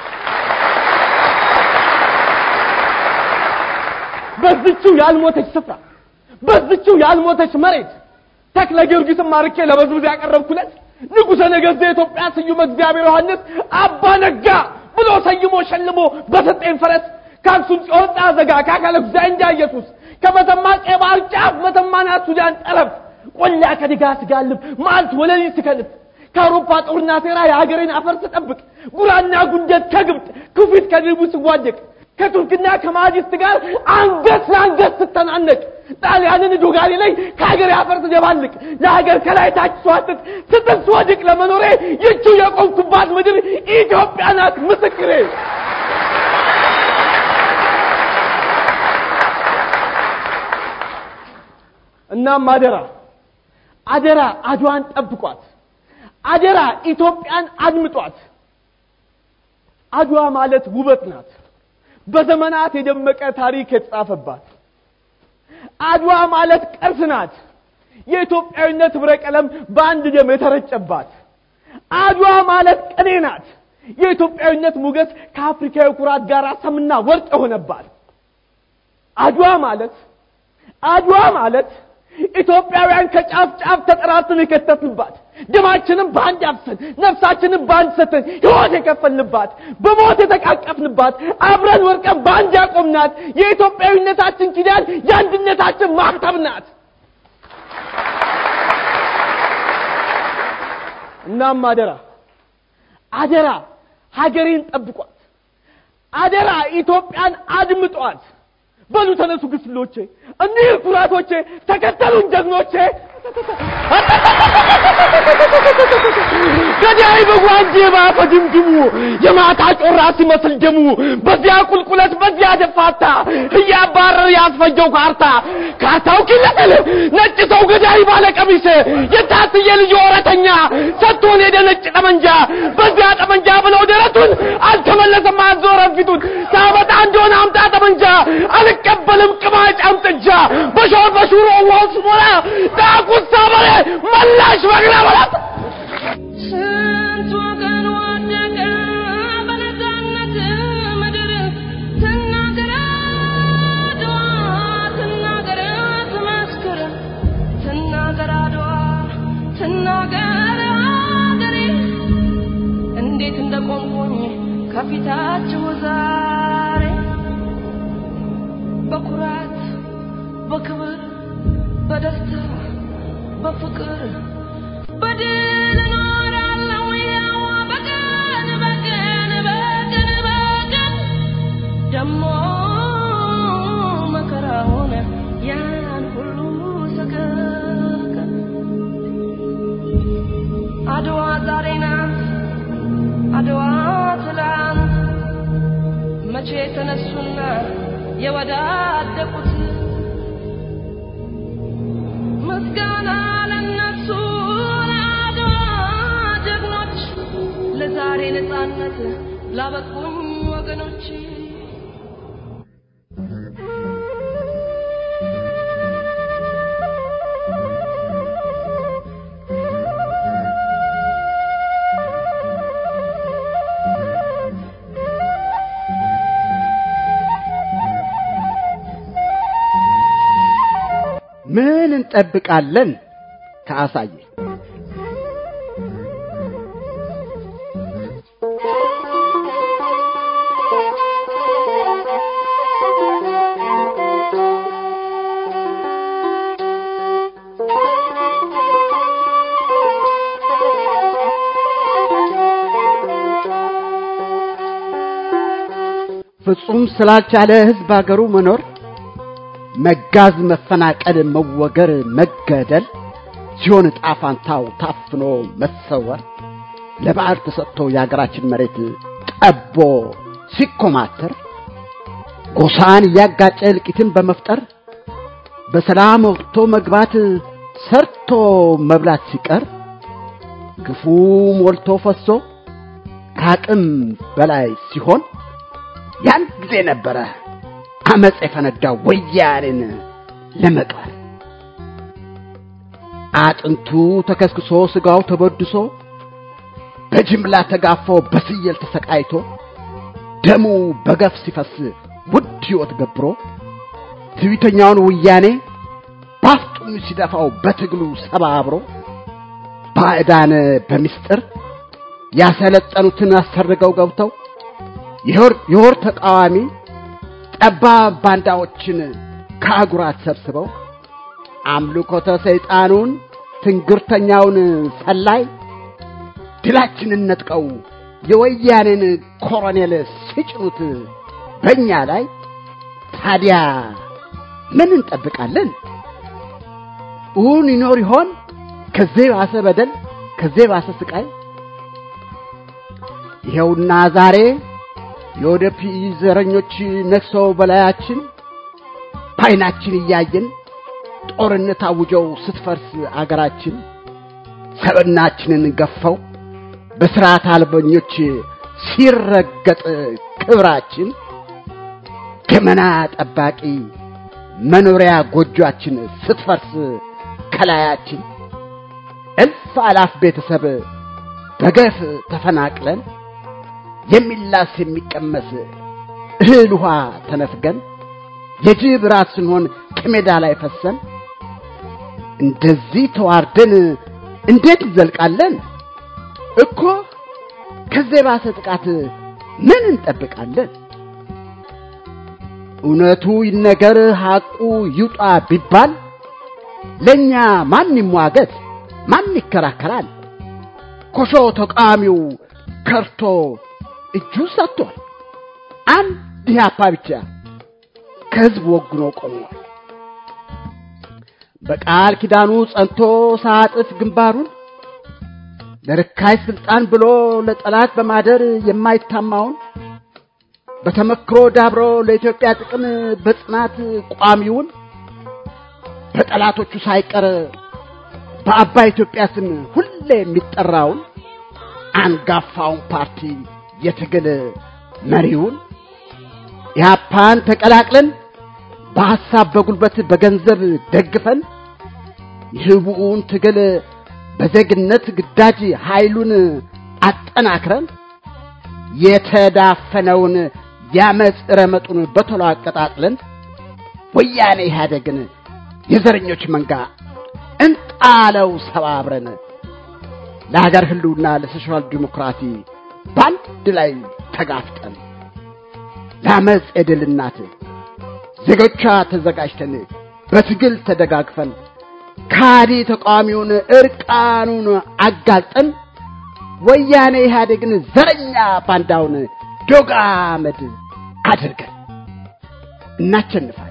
በዝችው ያልሞተች ስፍራ በዝችው ያልሞተች መሬት ተክለ ጊዮርጊስን ማርኬ ለበዝብዝ ያቀረብኩለት ንጉሠ ነገሥት የኢትዮጵያ ስዩም እግዚአብሔር ዮሐንስ አባ ነጋ ብሎ ሰይሞ ሸልሞ በሰጠኝ ፈረስ ከአክሱም ጽዮን ዘጋ ከአካለ ጉዛይ ኢየሱስ ከመተማ ቀይ ባህር ጫፍ መተማና ሱዳን ጠረፍ ቆላ ከድጋ ስጋልብ ማልት ወለሊ ስከልፍ ከአውሮፓ ጦርና ሴራ የሀገሬን አፈር ስጠብቅ ጉራና ጉንደት ከግብጥ ክፊት ከድርቡ ስዋደቅ ከቱርክና ከማጅስት ጋር አንገት ለአንገት ስተናነቅ ጣሊያንን ዶጋሌ ላይ ከሀገር አፈር ስደባልቅ ለሀገር ከላይ ታች ስዋጥጥ ስትል ስወድቅ ለመኖሬ ይቹ የቆምኩባት ምድር ኢትዮጵያ ናት ምስክሬ። እናም አደራ አደራ አድዋን ጠብቋት፣ አደራ ኢትዮጵያን አድምጧት። አድዋ ማለት ውበት ናት፣ በዘመናት የደመቀ ታሪክ የተጻፈባት። አድዋ ማለት ቅርስ ናት፣ የኢትዮጵያዊነት ህብረ ቀለም በአንድ ደም የተረጨባት። አድዋ ማለት ቅኔ ናት፣ የኢትዮጵያዊነት ሞገስ ከአፍሪካዊ ኩራት ጋር ሰምና ወርቅ የሆነባት። አድዋ ማለት አድዋ ማለት ኢትዮጵያውያን ከጫፍ ጫፍ ተጠራርተን የከተትንባት ደማችንን በአንድ አፍሰን ነፍሳችንን በአንድ ሰተን ሕይወት የከፈልንባት በሞት የተቃቀፍንባት አብረን ወርቀን በአንድ ያቆምናት የኢትዮጵያዊነታችን ኪዳን የአንድነታችን ማህተብ ናት። እናም አደራ አደራ ሀገሬን ጠብቋት፣ አደራ ኢትዮጵያን አድምጧት። በሉ ተነሱ ግስሎቼ፣ እኒህ ኩራቶቼ፣ ተከተሉን ጀግኖቼ። ገዳይ በጓንጄ ባፈ ድምድሙ የማታ ጮራ ሲመስል ደሙ በዚያ ቁልቁለት በዚያ ደፋታ እያባረር ያስፈጀው ካርታ ካርታው ኪለል ነጭ ሰው ገዳይ ባለ ቀሚስ የታስየ ልጅ ወረተኛ ሰጥቶን ሄደ ነጭ ጠመንጃ በዚያ ጠመንጃ ብለው ደረቱን አልተመለሰም አዞረ ፊቱን ሳበጣ እንደሆነ አምጣ ጠመንጃ አልቀበልም ቅማጭ አምጥጃ በሾር በሹሮ ውሃው ስሞላ ዳጉሳ በሬ መላሽ በግራ በላት ስንት ወገን ወደቀ በነፃነት ምድር ትናገር አድዋ ትናገር ትመስክር ትናገር አድዋ ትናገር አገሬ እንዴት እንደቆምኩኝ ከፊታችሁ ዛሬ በኩራት በክብር በደስታ በፍቅር በድል እኖራለሁ ያው በቀን በቀን በቀን በቀን ደሞ መከራውን ያን ሁሉ ሰቀቀን አድዋ ዛሬ ናት አድዋ ትላንት መቼ ተነሱና የወዳደቁት ምስጋና ለነሱ ለአድዋ ጀግኖች ለዛሬ ነፃነት ላበቁኝ ወገኖች ምን እንጠብቃለን ከአሳየ ፍጹም ስላልቻለ ህዝብ አገሩ መኖር መጋዝ፣ መፈናቀል፣ መወገር፣ መገደል ሲሆን ዕጣ ፋንታው ታፍኖ መሰወር ለባዕድ ተሰጥቶ የአገራችን መሬት ጠቦ ሲኮማተር ጎሳን እያጋጨ እልቂትን በመፍጠር በሰላም ወጥቶ መግባት ሰርቶ መብላት ሲቀር ግፉ ሞልቶ ፈሶ ከአቅም በላይ ሲሆን ያን ጊዜ ነበረ አመፅ የፈነዳው ወያኔን ለመቅበር አጥንቱ ተከስክሶ ስጋው ተበድሶ በጅምላ ተጋፎ በስየል ተሰቃይቶ ደሙ በገፍ ሲፈስ ውድ ሕይወት ገብሮ ትዕቢተኛውን ወያኔ ባፍጡም ሲደፋው በትግሉ ሰባብሮ ባዕዳን በምስጢር ያሰለጠኑትን አሰርገው ገብተው የሆር ተቃዋሚ ጠባብ ባንዳዎችን ከአጉራት ሰብስበው አምልኮተ ሰይጣኑን ትንግርተኛውን ሰላይ ድላችንን ነጥቀው የወያኔን ኮሎኔል ሲጭኑት በእኛ ላይ ታዲያ ምን እንጠብቃለን? እውን ይኖር ይሆን ከዚህ ባሰ በደል፣ ከዚህ ባሰ ስቃይ? ይኸውና ዛሬ የወደፊ ዘረኞች ነግሰው በላያችን በዓይናችን እያየን ጦርነት አውጀው ስትፈርስ አገራችን ሰብናችንን ገፈው በስርዓት አልበኞች ሲረገጥ ክብራችን ገመና ጠባቂ መኖሪያ ጎጆአችን ስትፈርስ ከላያችን እልፍ አላፍ ቤተሰብ በገፍ ተፈናቅለን የሚላስ የሚቀመስ እህል ውሃ ተነፍገን የጅብ ራት ስንሆን ከሜዳ ላይ ፈሰን እንደዚህ ተዋርደን እንዴት እንዘልቃለን? እኮ ከዚህ የባሰ ጥቃት ምን እንጠብቃለን? እውነቱ ይነገር ሐቁ ይውጣ ቢባል ለእኛ ማን ይሟገት? ማን ይከራከራል? ኮሾ ተቃዋሚው ከርቶ እጁ ሰጥቷል። አንድ ኢህአፓ ብቻ ከህዝብ ወግኖ ቆሟል። በቃል ኪዳኑ ጸንቶ ሳጥፍ ግንባሩን ለርካይ ስልጣን ብሎ ለጠላት በማደር የማይታማውን በተመክሮ ዳብሮ ለኢትዮጵያ ጥቅም በጽናት ቋሚውን በጠላቶቹ ሳይቀር በአባይ ኢትዮጵያ ስም ሁሌ የሚጠራውን አንጋፋውን ፓርቲ የትግል መሪውን ኢህአፓን ተቀላቅለን በሐሳብ በጉልበት በገንዘብ ደግፈን የህቡኡን ትግል በዜግነት ግዳጅ ኃይሉን አጠናክረን የተዳፈነውን ያመፅ ረመጡን በቶሎ አቀጣጥለን ወያኔ ኢህአደግን የዘረኞች መንጋ እንጣለው ሰባብረን ለሀገር ህልውና ለሶሻል ዲሞክራሲ በአንድ ላይ ተጋፍጠን ለአመፅ የድል እናት ዜጎቿ ተዘጋጅተን በትግል ተደጋግፈን ካዲ ተቃዋሚውን እርቃኑን አጋልጠን ወያኔ ኢህአዴግን ዘረኛ ባንዳውን ዶግ አመድ አድርገን እናቸንፋለን።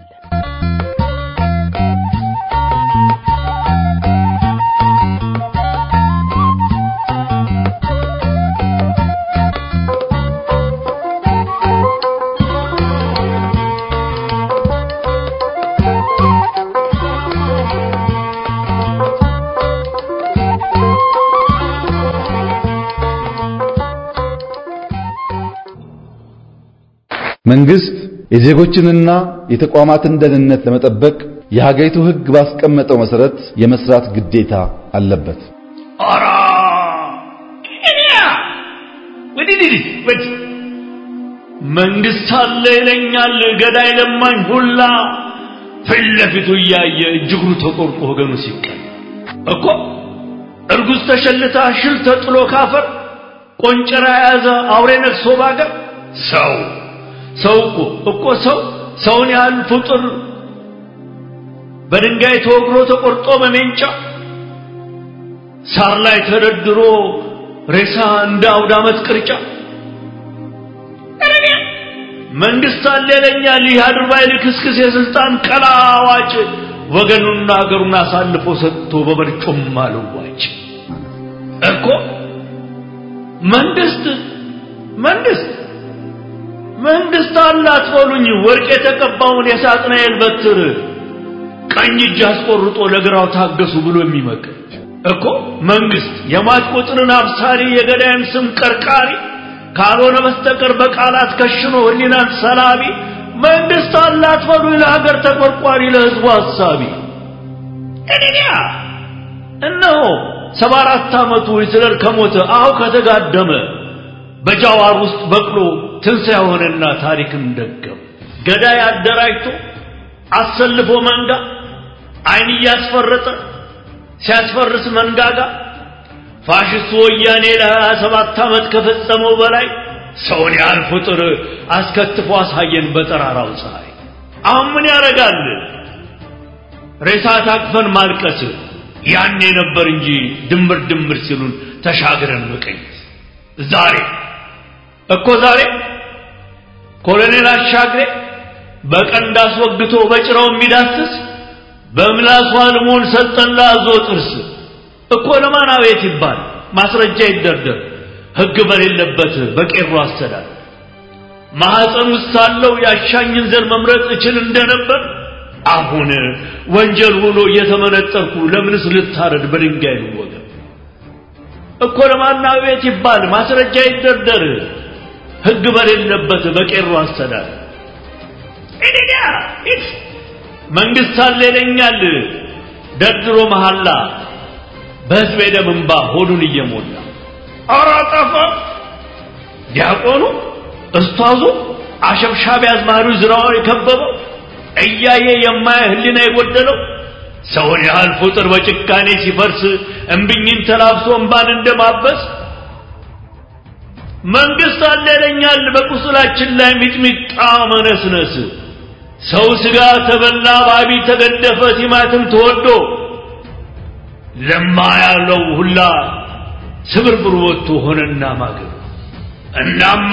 መንግስት የዜጎችንና የተቋማትን ደህንነት ለመጠበቅ የሀገሪቱ ሕግ ባስቀመጠው መሰረት የመስራት ግዴታ አለበት። ኧረ ቅድሚያ ወዲህ ወዲህ መንግስት አለ ይለኛል ገዳይ ለማኝ ሁላ ፊት ለፊቱ እያየ እጅግሩ ተቆርጦ ወገኑ ሲቀል እኮ እርጉዝ ተሸልታ ሽል ተጥሎ ካፈር ቆንጨራ የያዘ አውሬ ነግሶ ባገር ሰው ሰው እኮ እኮ ሰው ሰውን ያህል ፍጡር በድንጋይ ተወግሮ ተቆርጦ በሜንጫ ሳር ላይ ተደርድሮ ሬሳ እንደ አውደ ዓመት ቅርጫ መንግስት አለ ይለኛል ይህ አድርባይ ልክስክስ የስልጣን ቀላዋጭ ወገኑና አገሩን አሳልፎ ሰጥቶ በበርጩም አልዋጭ እኮ መንግስት መንግስት መንግስት አላት በሉኝ ወርቅ የተቀባውን የሳጥናኤል በትር ቀኝ እጅ አስቆርጦ ለግራው ታገሱ ብሎ የሚመክር እኮ መንግስት የሟች ቁጥርን አብሳሪ የገዳይም ስም ቀርቃሪ ካልሆነ በስተቀር በቃላት ከሽኖ ህሊናን ሰላቢ መንግስት አላት በሉኝ ለሀገር ተቆርቋሪ ለህዝቡ ሐሳቢ እኔያ እነሆ ሰባ አራት ዓመቱ ሂትለር ከሞተ አሁ ከተጋደመ በጃዋር ውስጥ በቅሎ ትንሣኤ ሆነና ታሪክን ደገም ገዳይ አደራጅቶ አሰልፎ መንጋ አይን እያስፈረጠ ሲያስፈርስ መንጋጋ ፋሽስቱ ወያኔ ለሀያ ሰባት ዓመት ከፈጸመው በላይ ሰውን ያህል ፍጡር አስከትፎ አሳየን በጠራራው ፀሐይ። አሁን ምን ያደርጋል? ሬሳ ታቅፈን ማልቀስ ያኔ ነበር እንጂ ድምር ድምር ሲሉን ተሻግረን መቀኘት ዛሬ እኮ ዛሬ ኮሎኔል አሻግሬ በቀንድ አስወግቶ በጭራው የሚዳስስ በምላሱ አልሞን ሰጠን ለአዞ ጥርስ እኮ ለማን አቤት ይባል ማስረጃ ይደርደር ሕግ በሌለበት በቄሮ አስተዳደር ማኅፀን ውስጥ ሳለው ያሻኝን ዘር መምረጥ እችል እንደነበር አሁን ወንጀል ሆኖ እየተመነጠርኩ ለምንስ ልታረድ በድንጋይ ልወገር እኮ ለማን አቤት ይባል ማስረጃ ይደርደር ሕግ በሌለበት በቄሮ አስተዳደር እኔያ መንግስት አለ ይለኛል ደርድሮ መሐላ በሕዝብ ደም እንባ ሆዱን እየሞላ ኧረ ጠፋ ዲያቆኑ እስቷዙ አሸብሻቢ አዝማሪ ዝራውን የከበበው እያየ የማየ ህሊና የጎደለው ሰውን ያህል ፍጡር በጭካኔ ሲፈርስ እምብኝን ተላብሶ እንባን እንደማበስ መንግስት አለ ይለኛል በቁስላችን ላይ ሚጥሚጣ መነስነስ ሰው ስጋ ተበላ ባቢ ተገደፈ ቲማትም ተወዶ ለማ ያለው ሁላ ስብርብር ወጥቶ ሆነና ማገር እናም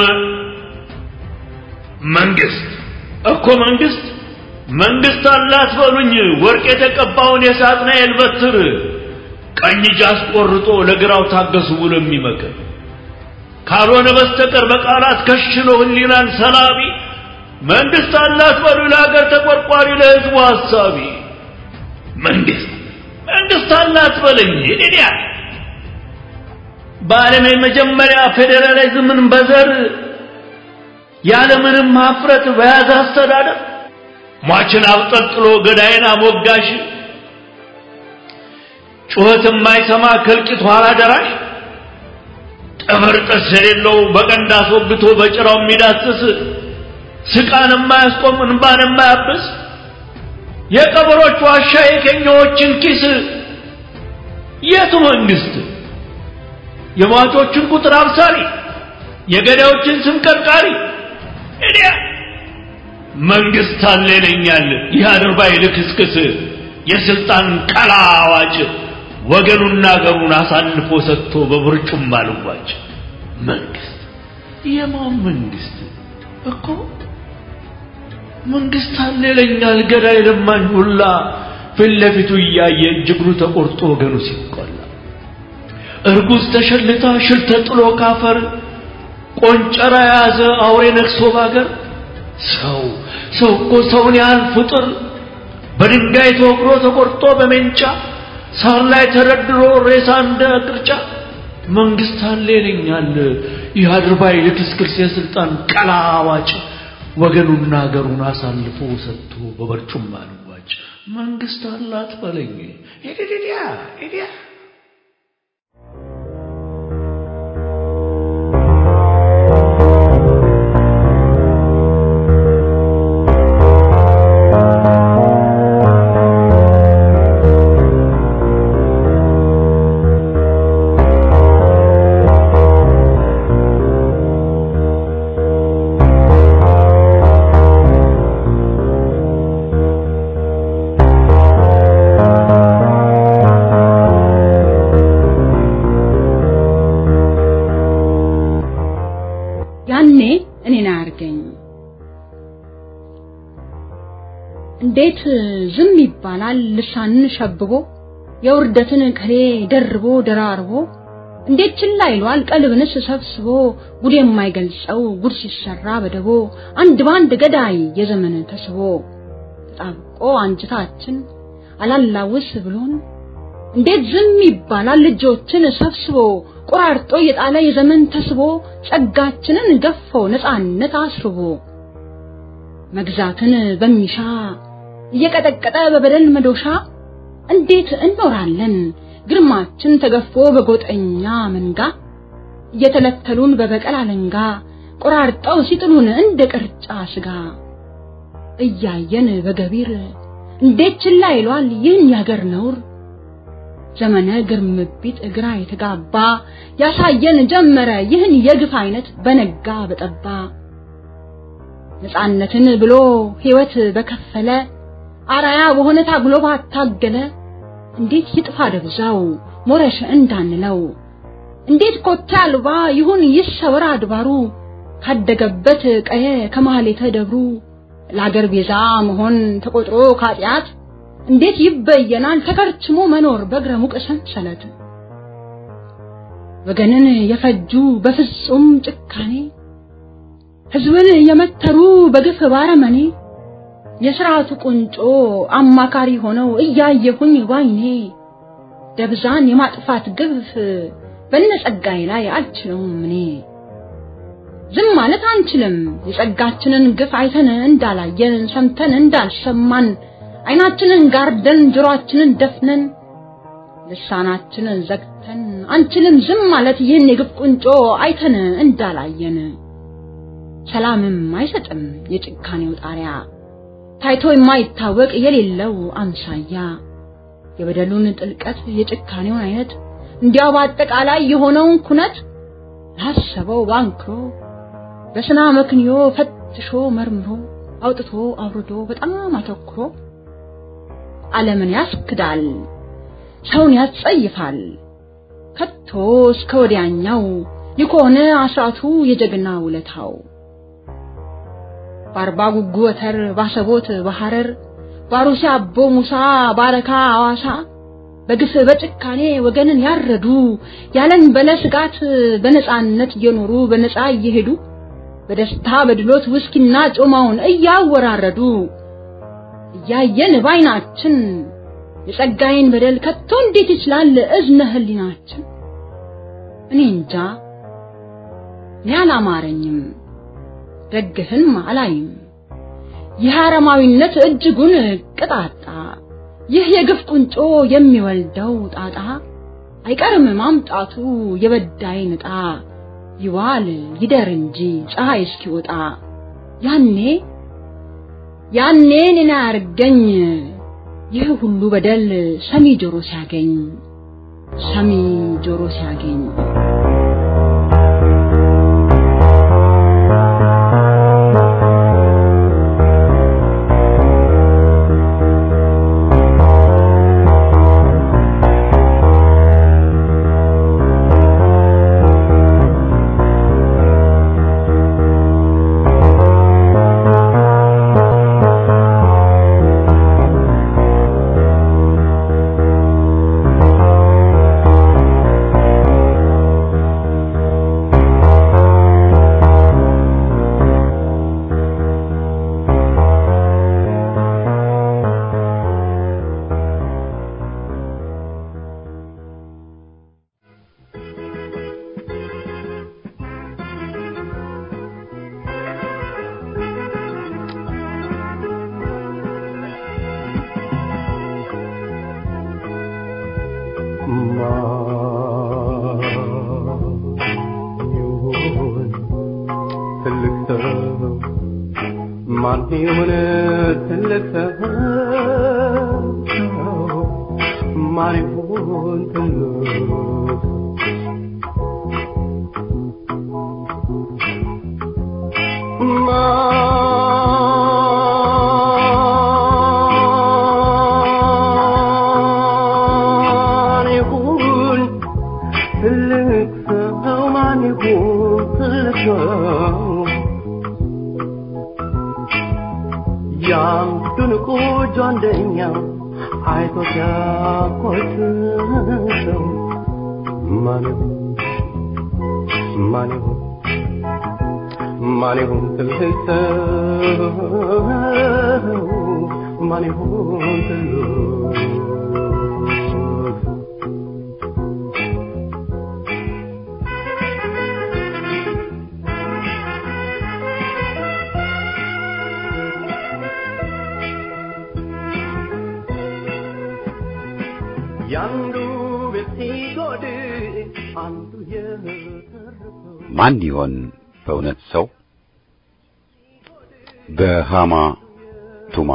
መንግስት እኮ መንግስት መንግስት አላት በሉኝ ወርቅ የተቀባውን የሳጥናኤል በትር ቀኝ እጅ አስቆርጦ ለግራው ታገሱ ብሎ የሚመክር ካልሆነ በስተቀር በቃላት ከሽኖ ህሊናን ሰላቢ መንግስት አላት በሉ ለሀገር ተቆርቋሪ ለህዝቡ ሐሳቢ መንግስት መንግስት አላት በለኝ እኔያ በዓለም የመጀመሪያ ፌዴራሊዝምን በዘር ያለምንም ሀፍረት በያዘ አስተዳደር ሟችን አብጠልጥሎ ገዳይን አሞጋሽ ጩኸት የማይሰማ ከልቂት ኋላ ደራሽ ጥፍር ጥርስ የሌለው በቀንድ አስወግቶ በጭራው የሚዳስስ ስቃን የማያስቆም እንባን የማያብስ የቀበሮች ዋሻ የኬኛዎችን ኪስ የቱ መንግስት የሟቾችን ቁጥር አብሳሪ የገዳዮችን ስም ቀርቃሪ እዲያ መንግስት አለ ይለኛል ይህ አድርባይ ልክስክስ የስልጣን ቀላ አዋጭ ወገኑና አገሩን አሳልፎ ሰጥቶ በብርጩም ባልዋጭ መንግስት የማን መንግስት እኮ መንግስት አለ ይለኛል ገዳይ ለማኝ ሁላ ፊት ለፊቱ እያየ እጅግሩ ተቆርጦ ወገኑ ሲቆላ እርጉዝ ተሸልታ ሽል ተጥሎ ካፈር ቆንጨራ የያዘ አውሬ ነግሶ ባገር ሰው ሰው እኮ ሰውን ያህል ፍጡር በድንጋይ ተወግሮ ተቆርጦ በሜንጫ ሳር ላይ ተረድሮ ሬሳ እንደ ቅርጫ መንግስት አለ ይለኛል ይህ አድርባይ ልክስክስ የስልጣን ቀላ አዋጭ ወገኑና አገሩን አሳልፎ ሰጥቶ በበርጩማ ልዋጭ መንግስት አላት በለኝ ሄዲያ ሄዲያ ያኔ እኔን አያርገኝ። እንዴት ዝም ይባላል? ልሳንን ሸብቦ የውርደትን ቅኔ ደርቦ ደራርቦ እንዴት ችላ ይሏል? ቀልብንስ ሰብስቦ ጉድ የማይገልጸው ጉድ ሲሰራ በደቦ አንድ ባንድ ገዳይ የዘመን ተስቦ ተጣብቆ አንጅታችን አላላውስ ብሎን እንዴት ዝም ይባላል? ልጆችን ሰብስቦ ቆራርጦ የጣለ የዘመን ተስቦ ጸጋችንን ገፎ ነፃነት አስርቦ መግዛትን በሚሻ እየቀጠቀጠ በበደል መዶሻ እንዴት እንኖራለን ግርማችን ተገፎ በጎጠኛ መንጋ እየተለተሉን በበቀል አለንጋ ቆራርጠው ሲጥሉን እንደ ቅርጫ ስጋ እያየን በገቢር እንዴት ችላ ይሏል ይህን ያገር ነውር ዘመነ ግርምቢት እግራ የተጋባ ያሳየን ጀመረ ይህን የግፍ አይነት በነጋ በጠባ ነፃነትን ብሎ ሕይወት በከፈለ አራያ በሆነ ታግሎ ባታገለ እንዴት ይጥፋ ደብዛው ሞረሽ እንዳንለው እንዴት ኮቴ አልባ ይሁን ይሰወር አድባሩ ካደገበት ቀየ ከማህሌተ ደብሩ ለአገር ቤዛ መሆን ተቆጥሮ ካጢአት እንዴት ይበየናል ተከርችሞ መኖር በእግረ ሙቅ ሰንሰለት ወገንን የፈጁ በፍጹም ጭካኔ ህዝብን የመተሩ በግፍ ባረመኔ የስርዓቱ ቁንጮ አማካሪ ሆነው እያየሁኝ ባይኔ ደብዛን የማጥፋት ግፍ በነጸጋይ ላይ አልችለውም እኔ ዝም ማለት አንችልም የጸጋችንን ግፍ አይተን እንዳላየን ሰምተን እንዳልሰማን አይናችንን ጋርደን ጆሮአችንን ደፍነን ልሳናችንን ዘግተን አንችልም ዝም ማለት ይህን የግፍ ቁንጮ አይተን እንዳላየን ሰላምም አይሰጥም የጭካኔው ጣሪያ ታይቶ የማይታወቅ የሌለው አምሳያ የበደሉን ጥልቀት የጭካኔውን አይነት እንዲያው በአጠቃላይ የሆነውን ኩነት ላሰበው ባንክሮ በስና መክንዮ ፈትሾ መርምሮ አውጥቶ አውርዶ በጣም አተኩሮ ዓለምን ያስክዳል፣ ሰውን ያስጸይፋል። ከቶ እስከ ወዲያኛው ይኮነ አስራቱ የጀግና ውለታው በአርባ ጉጉ ወተር ባሰቦት በሐረር ባሩሲ አቦ ሙሳ ባረካ አዋሳ በግፍ በጭካኔ ወገንን ያረዱ ያለን በለ ስጋት በነፃነት እየኖሩ በነፃ እየሄዱ በደስታ በድሎት ውስኪና ጮማውን እያወራረዱ እያየን ባይናችን የጸጋዬን በደል ከቶ እንዴት ይችላል እዝነ ህሊናችን? እኔ እንጃ እኔ አላማረኝም። ደግህን አላይም። ይህ አረማዊነት እጅጉን ቅጣጣ፣ ይህ የግፍ ቁንጮ የሚወልደው ጣጣ አይቀርም ማምጣቱ የበዳይን ዕጣ ይዋል ይደር እንጂ ፀሐይ እስኪወጣ ያኔ ያኔ እኔን አያርገኝ ይህ ሁሉ በደል ሰሚ ጆሮ ሲያገኝ ሰሚ ጆሮ ሲያገኝ ማን ይሁን ትልቅ ሰው ማን ይሁን ትልቅ ማን ይሁን ትልቅ ሰው ማን ይሁን ትልቅ ሰው ያንዱን ቁጆ አንደኛው አይቶ ሲያኮስሰው ማን ይሁን ማን ይሁን ማን ይሁን ትልቅ ሰው ማን ይሁን ትልቅ ያንዱ ቤት ሲጎድል አንዱ የተረፈው ማን ይሆን በእውነት ሰው? በሃማ ቱማ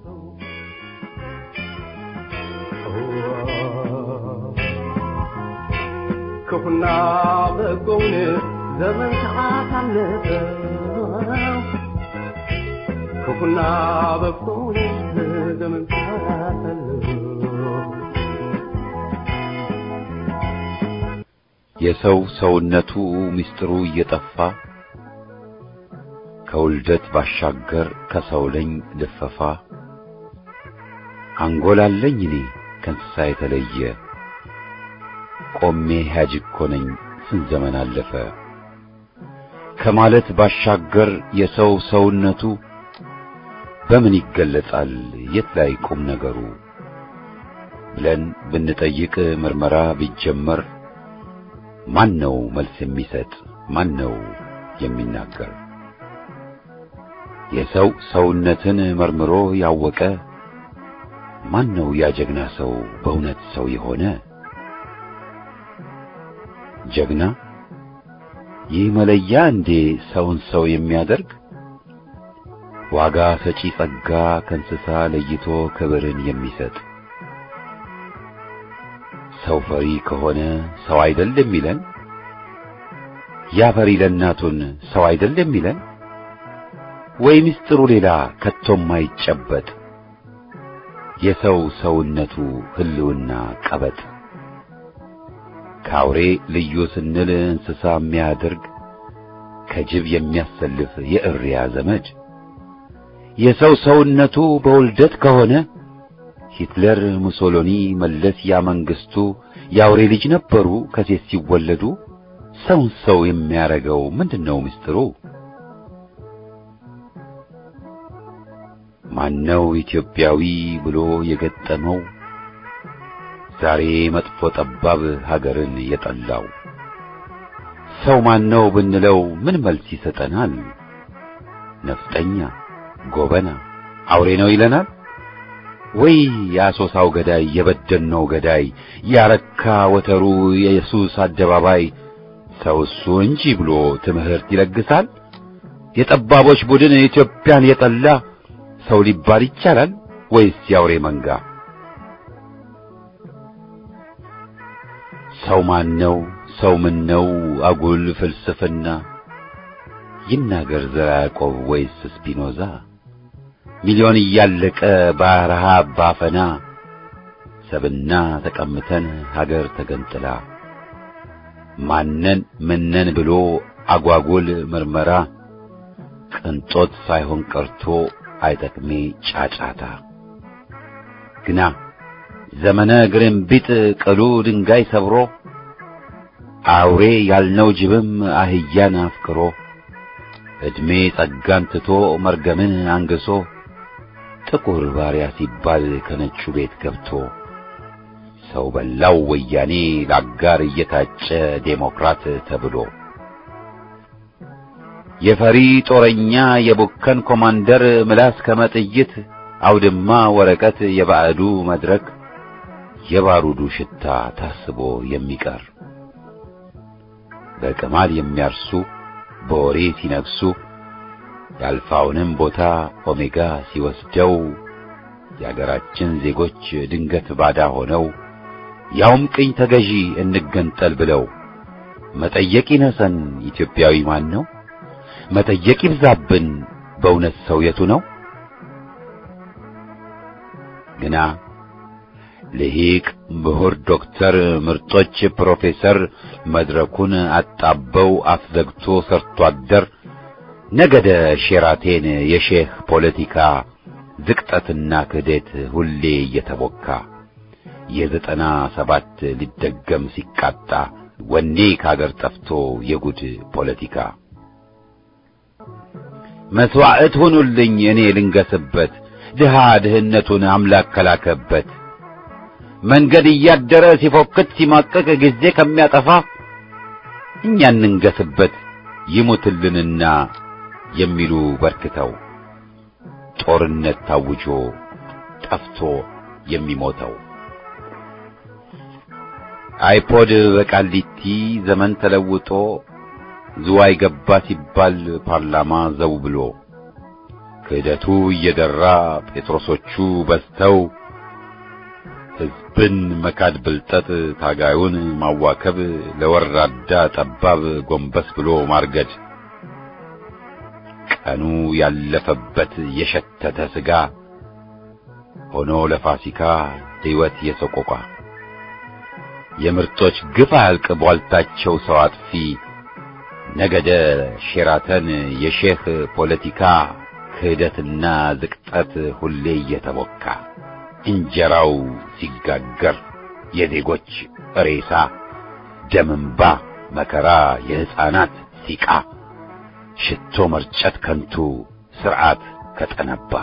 ክፉና በጎውን ዘመን ሰዓት አለፈው ክፉና በጎውን ዘመን ሰዓት አለፈው የሰው ሰውነቱ ምስጢሩ እየጠፋ ከውልደት ባሻገር ከሰው ለኝ ልፈፋ አንጎላለኝ እኔ ከእንስሳ የተለየ ቆሜ ሕያጅ እኮ ነኝ ስንት ዘመን አለፈ ከማለት ባሻገር የሰው ሰውነቱ በምን ይገለጻል የት ላይ ቁም ነገሩ ብለን ብንጠይቅ ምርመራ ቢጀመር ማን ነው መልስ የሚሰጥ ማን ነው የሚናገር የሰው ሰውነትን መርምሮ ያወቀ ማን ነው ያ ጀግና ሰው በእውነት ሰው የሆነ ጀግና ይህ መለያ እንዴ ሰውን ሰው የሚያደርግ ዋጋ ሰጪ ጸጋ ከእንስሳ ለይቶ ክብርን የሚሰጥ ሰው ፈሪ ከሆነ ሰው አይደል የሚለን ያ ፈሪ ለእናቱን ሰው አይደል የሚለን ወይ ምስጢሩ ሌላ ከቶም አይጨበጥ የሰው ሰውነቱ ህልውና ቀበጥ ከአውሬ ልዩ ስንል እንስሳ የሚያደርግ ከጅብ የሚያሰልፍ የእሪያ ዘመድ የሰው ሰውነቱ በውልደት ከሆነ ሂትለር፣ ሙሶሎኒ፣ መለስ ያ መንግስቱ የአውሬ ልጅ ነበሩ ከሴት ሲወለዱ። ሰውን ሰው የሚያረገው ምንድነው ምስጢሩ? ማነው ኢትዮጵያዊ ብሎ የገጠመው ዛሬ መጥፎ ጠባብ ሀገርን የጠላው? ሰው ማነው ብንለው ምን መልስ ይሰጠናል? ነፍጠኛ፣ ጎበና፣ አውሬ ነው ይለናል ወይ? የአሶሳው ገዳይ፣ የበደኖው ገዳይ፣ ያረካ ወተሩ፣ የኢየሱስ አደባባይ ሰው እሱ እንጂ ብሎ ትምህርት ይለግሳል። የጠባቦች ቡድን ኢትዮጵያን የጠላ ሰው ሊባል ይቻላል ወይስ የአውሬ መንጋ? ሰው ማን ነው? ሰው ምን ነው? አጉል ፍልስፍና ይናገር ዘራ ያዕቆብ ወይስ ስፒኖዛ? ሚሊዮን እያለቀ በረሃብ ባፈና ሰብና ተቀምተን ሀገር ተገንጥላ ማነን ምነን ብሎ አጓጉል ምርመራ ቅንጦት ሳይሆን ቀርቶ አይጠቅሜ ጫጫታ ግና ዘመነ ግርንቢጥ ቅሉ ድንጋይ ሰብሮ አውሬ ያልነው ጅብም አህያን አፍቅሮ ዕድሜ ጸጋን ትቶ መርገምን አንግሶ ጥቁር ባሪያ ሲባል ከነጩ ቤት ገብቶ ሰው በላው ወያኔ ለአጋር እየታጨ ዴሞክራት ተብሎ የፈሪ ጦረኛ የቡከን ኮማንደር ምላስ ከመጥይት አውድማ ወረቀት የባዕዱ መድረክ የባሩዱ ሽታ ታስቦ የሚቀር በቅማል የሚያርሱ በወሬ ሲነግሱ የአልፋውንም ቦታ ኦሜጋ ሲወስደው የአገራችን ዜጎች ድንገት ባዳ ሆነው ያውም ቅኝ ተገዢ እንገንጠል ብለው መጠየቅ ይነሰን ኢትዮጵያዊ ማን ነው? መጠየቅ ይብዛብን በእውነት ሰው የቱ ነው? ግና ልሂቅ ምሁር ዶክተር ምርጦች ፕሮፌሰር መድረኩን አጣበው አስዘግቶ ሰርቶ አደር ነገደ ሼራቴን የሼህ ፖለቲካ ዝቅጠትና ክህደት ሁሌ እየተቦካ የዘጠና ሰባት ሊደገም ሲቃጣ ወኔ ካገር ጠፍቶ የጉድ ፖለቲካ መስዋዕት ሁኑልኝ እኔ ልንገስበት ድሃ ድህነቱን አምላክ ከላከበት መንገድ እያደረ ሲፎክት ሲማቀቅ ጊዜ ከሚያጠፋ እኛ እንንገስበት ይሙትልንና የሚሉ በርክተው ጦርነት ታውጆ ጠፍቶ የሚሞተው አይፖድ በቃሊቲ ዘመን ተለውጦ ዝዋይ ገባ ሲባል ፓርላማ ዘው ብሎ ክህደቱ እየደራ ጴጥሮሶቹ በዝተው ሕዝብን መካድ ብልጠት ታጋዩን ማዋከብ ለወራዳ ጠባብ ጎንበስ ብሎ ማርገድ ቀኑ ያለፈበት የሸተተ ሥጋ ሆኖ ለፋሲካ ሕይወት የሰቆቋ የምርጦች ግፍ አያልቅ ቧልታቸው ሰው አጥፊ ነገደ ሼራተን የሼህ ፖለቲካ ክህደትና ዝቅጠት ሁሌ እየተቦካ እንጀራው ሲጋገር የዜጎች ሬሳ ደምንባ መከራ የሕፃናት ሲቃ ሽቶ መርጨት ከንቱ ሥርዓት ከጠነባ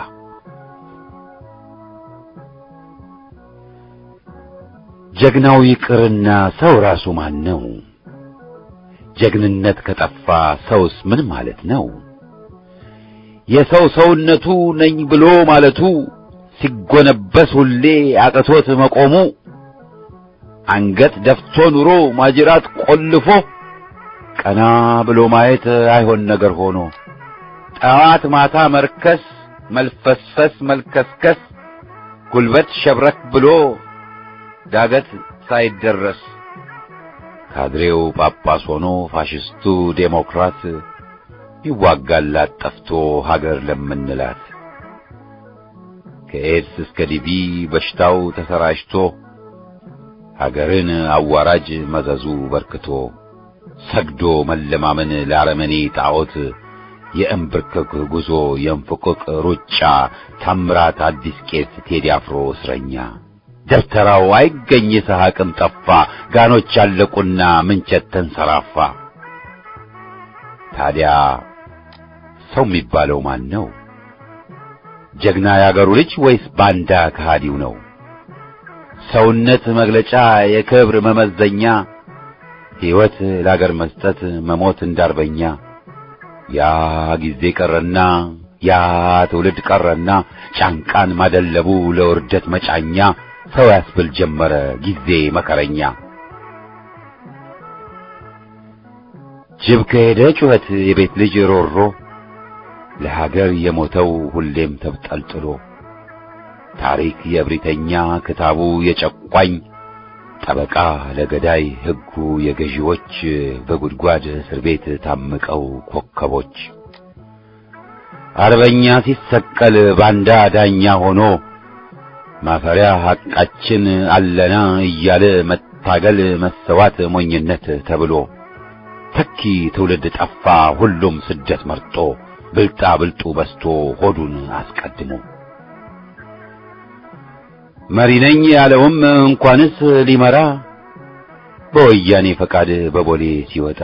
ጀግናው ይቅርና ሰው ራሱ ማን ነው? ጀግንነት ከጠፋ ሰውስ ምን ማለት ነው? የሰው ሰውነቱ ነኝ ብሎ ማለቱ ሲጎነበስ ሁሌ አቅቶት መቆሙ አንገት ደፍቶ ኑሮ ማጅራት ቆልፎ ቀና ብሎ ማየት አይሆን ነገር ሆኖ ጠዋት ማታ መርከስ መልፈስፈስ መልከስከስ ጉልበት ሸብረክ ብሎ ዳገት ሳይደረስ ካድሬው ጳጳስ ሆኖ ፋሽስቱ ዴሞክራት ይዋጋላት ጠፍቶ ሀገር ለምንላት ከኤድስ እስከ ዲቪ በሽታው ተሰራጭቶ ሀገርን አዋራጅ መዘዙ በርክቶ ሰግዶ መለማመን ለአረመኔ ጣዖት የእንብርክክ ጉዞ የእንፍቅቅ ሩጫ ታምራት አዲስ ቄስ ቴዲ አፍሮ እስረኛ ደብተራው አይገኝ ይስሐቅም ጠፋ ጋኖች አለቁና ምንቸት ተንሰራፋ ታዲያ ሰው የሚባለው ማን ነው ጀግና ያገሩ ልጅ ወይስ ባንዳ ከሃዲው ነው ሰውነት መግለጫ የክብር መመዘኛ ሕይወት ለአገር መስጠት መሞት እንዳርበኛ ያ ጊዜ ቀረና ያ ትውልድ ቀረና ጫንቃን ማደለቡ ለውርደት መጫኛ ሰው ያስብል ጀመረ ጊዜ መከረኛ። ጅብ ከሄደ ጩኸት የቤት ልጅ ሮሮ ለሀገር የሞተው ሁሌም ተብጠልጥሎ ታሪክ የእብሪተኛ ክታቡ የጨቋኝ ጠበቃ ለገዳይ ሕጉ የገዢዎች በጉድጓድ እስር ቤት ታምቀው ኮከቦች አርበኛ ሲሰቀል ባንዳ ዳኛ ሆኖ ማፈሪያ ሐቃችን አለና እያለ መታገል መሰዋት ሞኝነት ተብሎ ተኪ ትውልድ ጠፋ ሁሉም ስደት መርጦ ብልጣ ብልጡ በስቶ ሆዱን አስቀድሞ መሪ ነኝ ያለውም እንኳንስ ሊመራ በወያኔ ፈቃድ በቦሌ ሲወጣ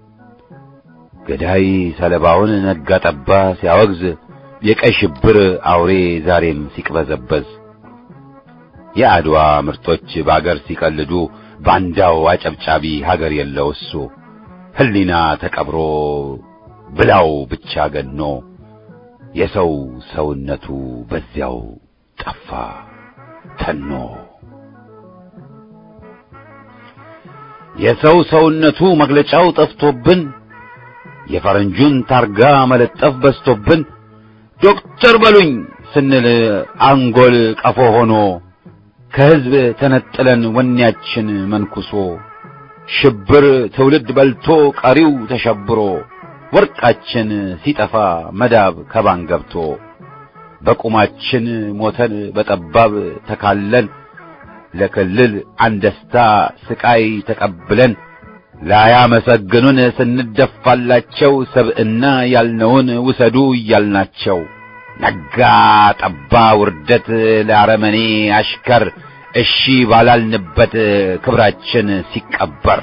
ገዳይ ሰለባውን ነጋ ጠባ ሲያወግዝ የቀይ ሽብር አውሬ ዛሬም ሲቅበዘበዝ የአድዋ ምርጦች በአገር ሲቀልዱ ባንዳው አጨብጫቢ ሀገር የለው እሱ ሕሊና ተቀብሮ ብላው ብቻ ገኖ የሰው ሰውነቱ በዚያው ጠፋ ተኖ የሰው ሰውነቱ መግለጫው ጠፍቶብን የፈረንጁን ታርጋ መለጠፍ በስቶብን ዶክተር በሉኝ ስንል አንጎል ቀፎ ሆኖ ከሕዝብ ተነጥለን ወኔያችን መንኩሶ ሽብር ትውልድ በልቶ ቀሪው ተሸብሮ ወርቃችን ሲጠፋ መዳብ ከባን ገብቶ በቁማችን ሞተን በጠባብ ተካለን ለክልል አንደስታ ስቃይ ተቀብለን ላያመሰግኑን ስንደፋላቸው ሰብዕና ያልነውን ውሰዱ እያልናቸው ነጋ ጠባ ውርደት ለአረመኔ አሽከር እሺ ባላልንበት ክብራችን ሲቀበር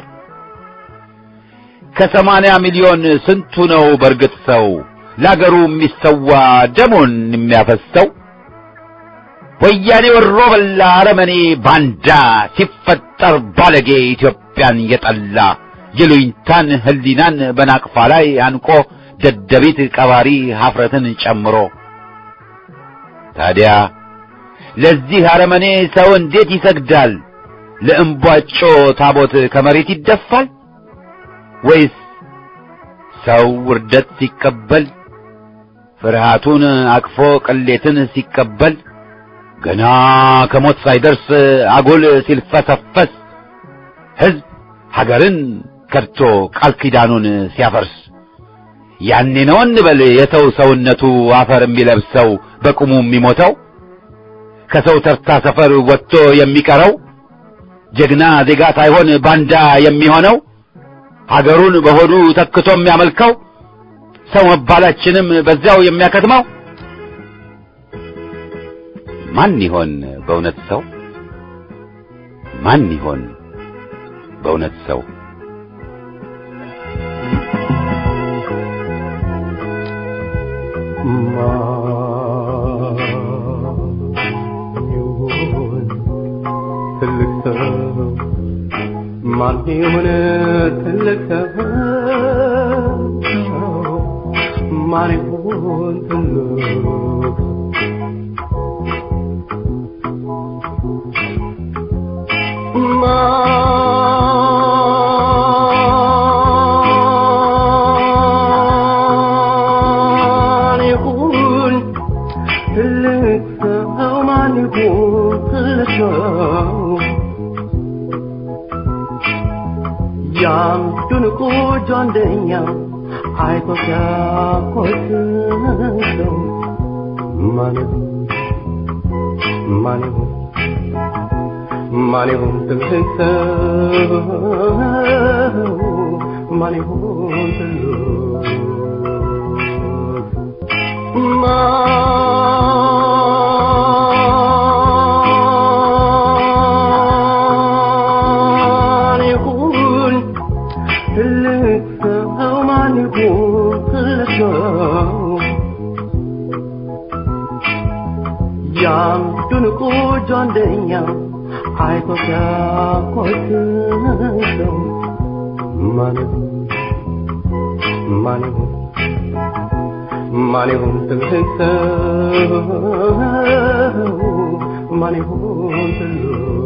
ከሰማንያ ሚሊዮን ስንቱ ነው በርግጥ ሰው ለአገሩ የሚሰዋ ደሙን የሚያፈሰው? ወያኔ ወሮ በላ አረመኔ ባንዳ ሲፈጠር ባለጌ ኢትዮጵያን የጠላ የሉኝታን ሕሊናን በናቅፋ ላይ አንቆ ደደቢት ቀባሪ ሀፍረትን ጨምሮ ታዲያ ለዚህ አረመኔ ሰው እንዴት ይሰግዳል? ለእምቧጮ ታቦት ከመሬት ይደፋል? ወይስ ሰው ውርደት ሲቀበል ፍርሃቱን አቅፎ ቅሌትን ሲቀበል ገና ከሞት ሳይደርስ አጉል ሲልፈሰፈስ ሕዝብ ሀገርን ከድቶ ቃል ኪዳኑን ሲያፈርስ ያኔ ነው እንበል የሰው ሰውነቱ አፈር የሚለብሰው በቁሙ የሚሞተው ከሰው ተርታ ሰፈር ወጥቶ የሚቀረው ጀግና ዜጋ ሳይሆን ባንዳ የሚሆነው ሀገሩን በሆዱ ተክቶ የሚያመልከው ሰው መባላችንም በዚያው የሚያከትመው ማን ይሆን በእውነት ሰው? ማን ይሆን በእውነት ሰው? ትልቅ ሰው ማን ይሆን ትልቅ ሰው ማን ይሆን ትልቅ ማን ይሁን ትልቅ ሰው ማን ይሁን ትልቅ ሰው ያን ድንቁ ጆንደኛ አይቶ ሲያኮስሰው ማን ይሁን ማን ይሁን ማን ይሁን ትልቅ ሰው ማን ይሁን ትልቅ ማን ይሁን ትልቅ ሰው ማን ይሁን ትልቅ ሰው ያን ድንቁ ጆንደኛ አይቶ ሲያኮስሰው ማን ይሁን ማን ይሁን ማን ይሁን ትልቅ ሰው ማን ይሁን ትልቅ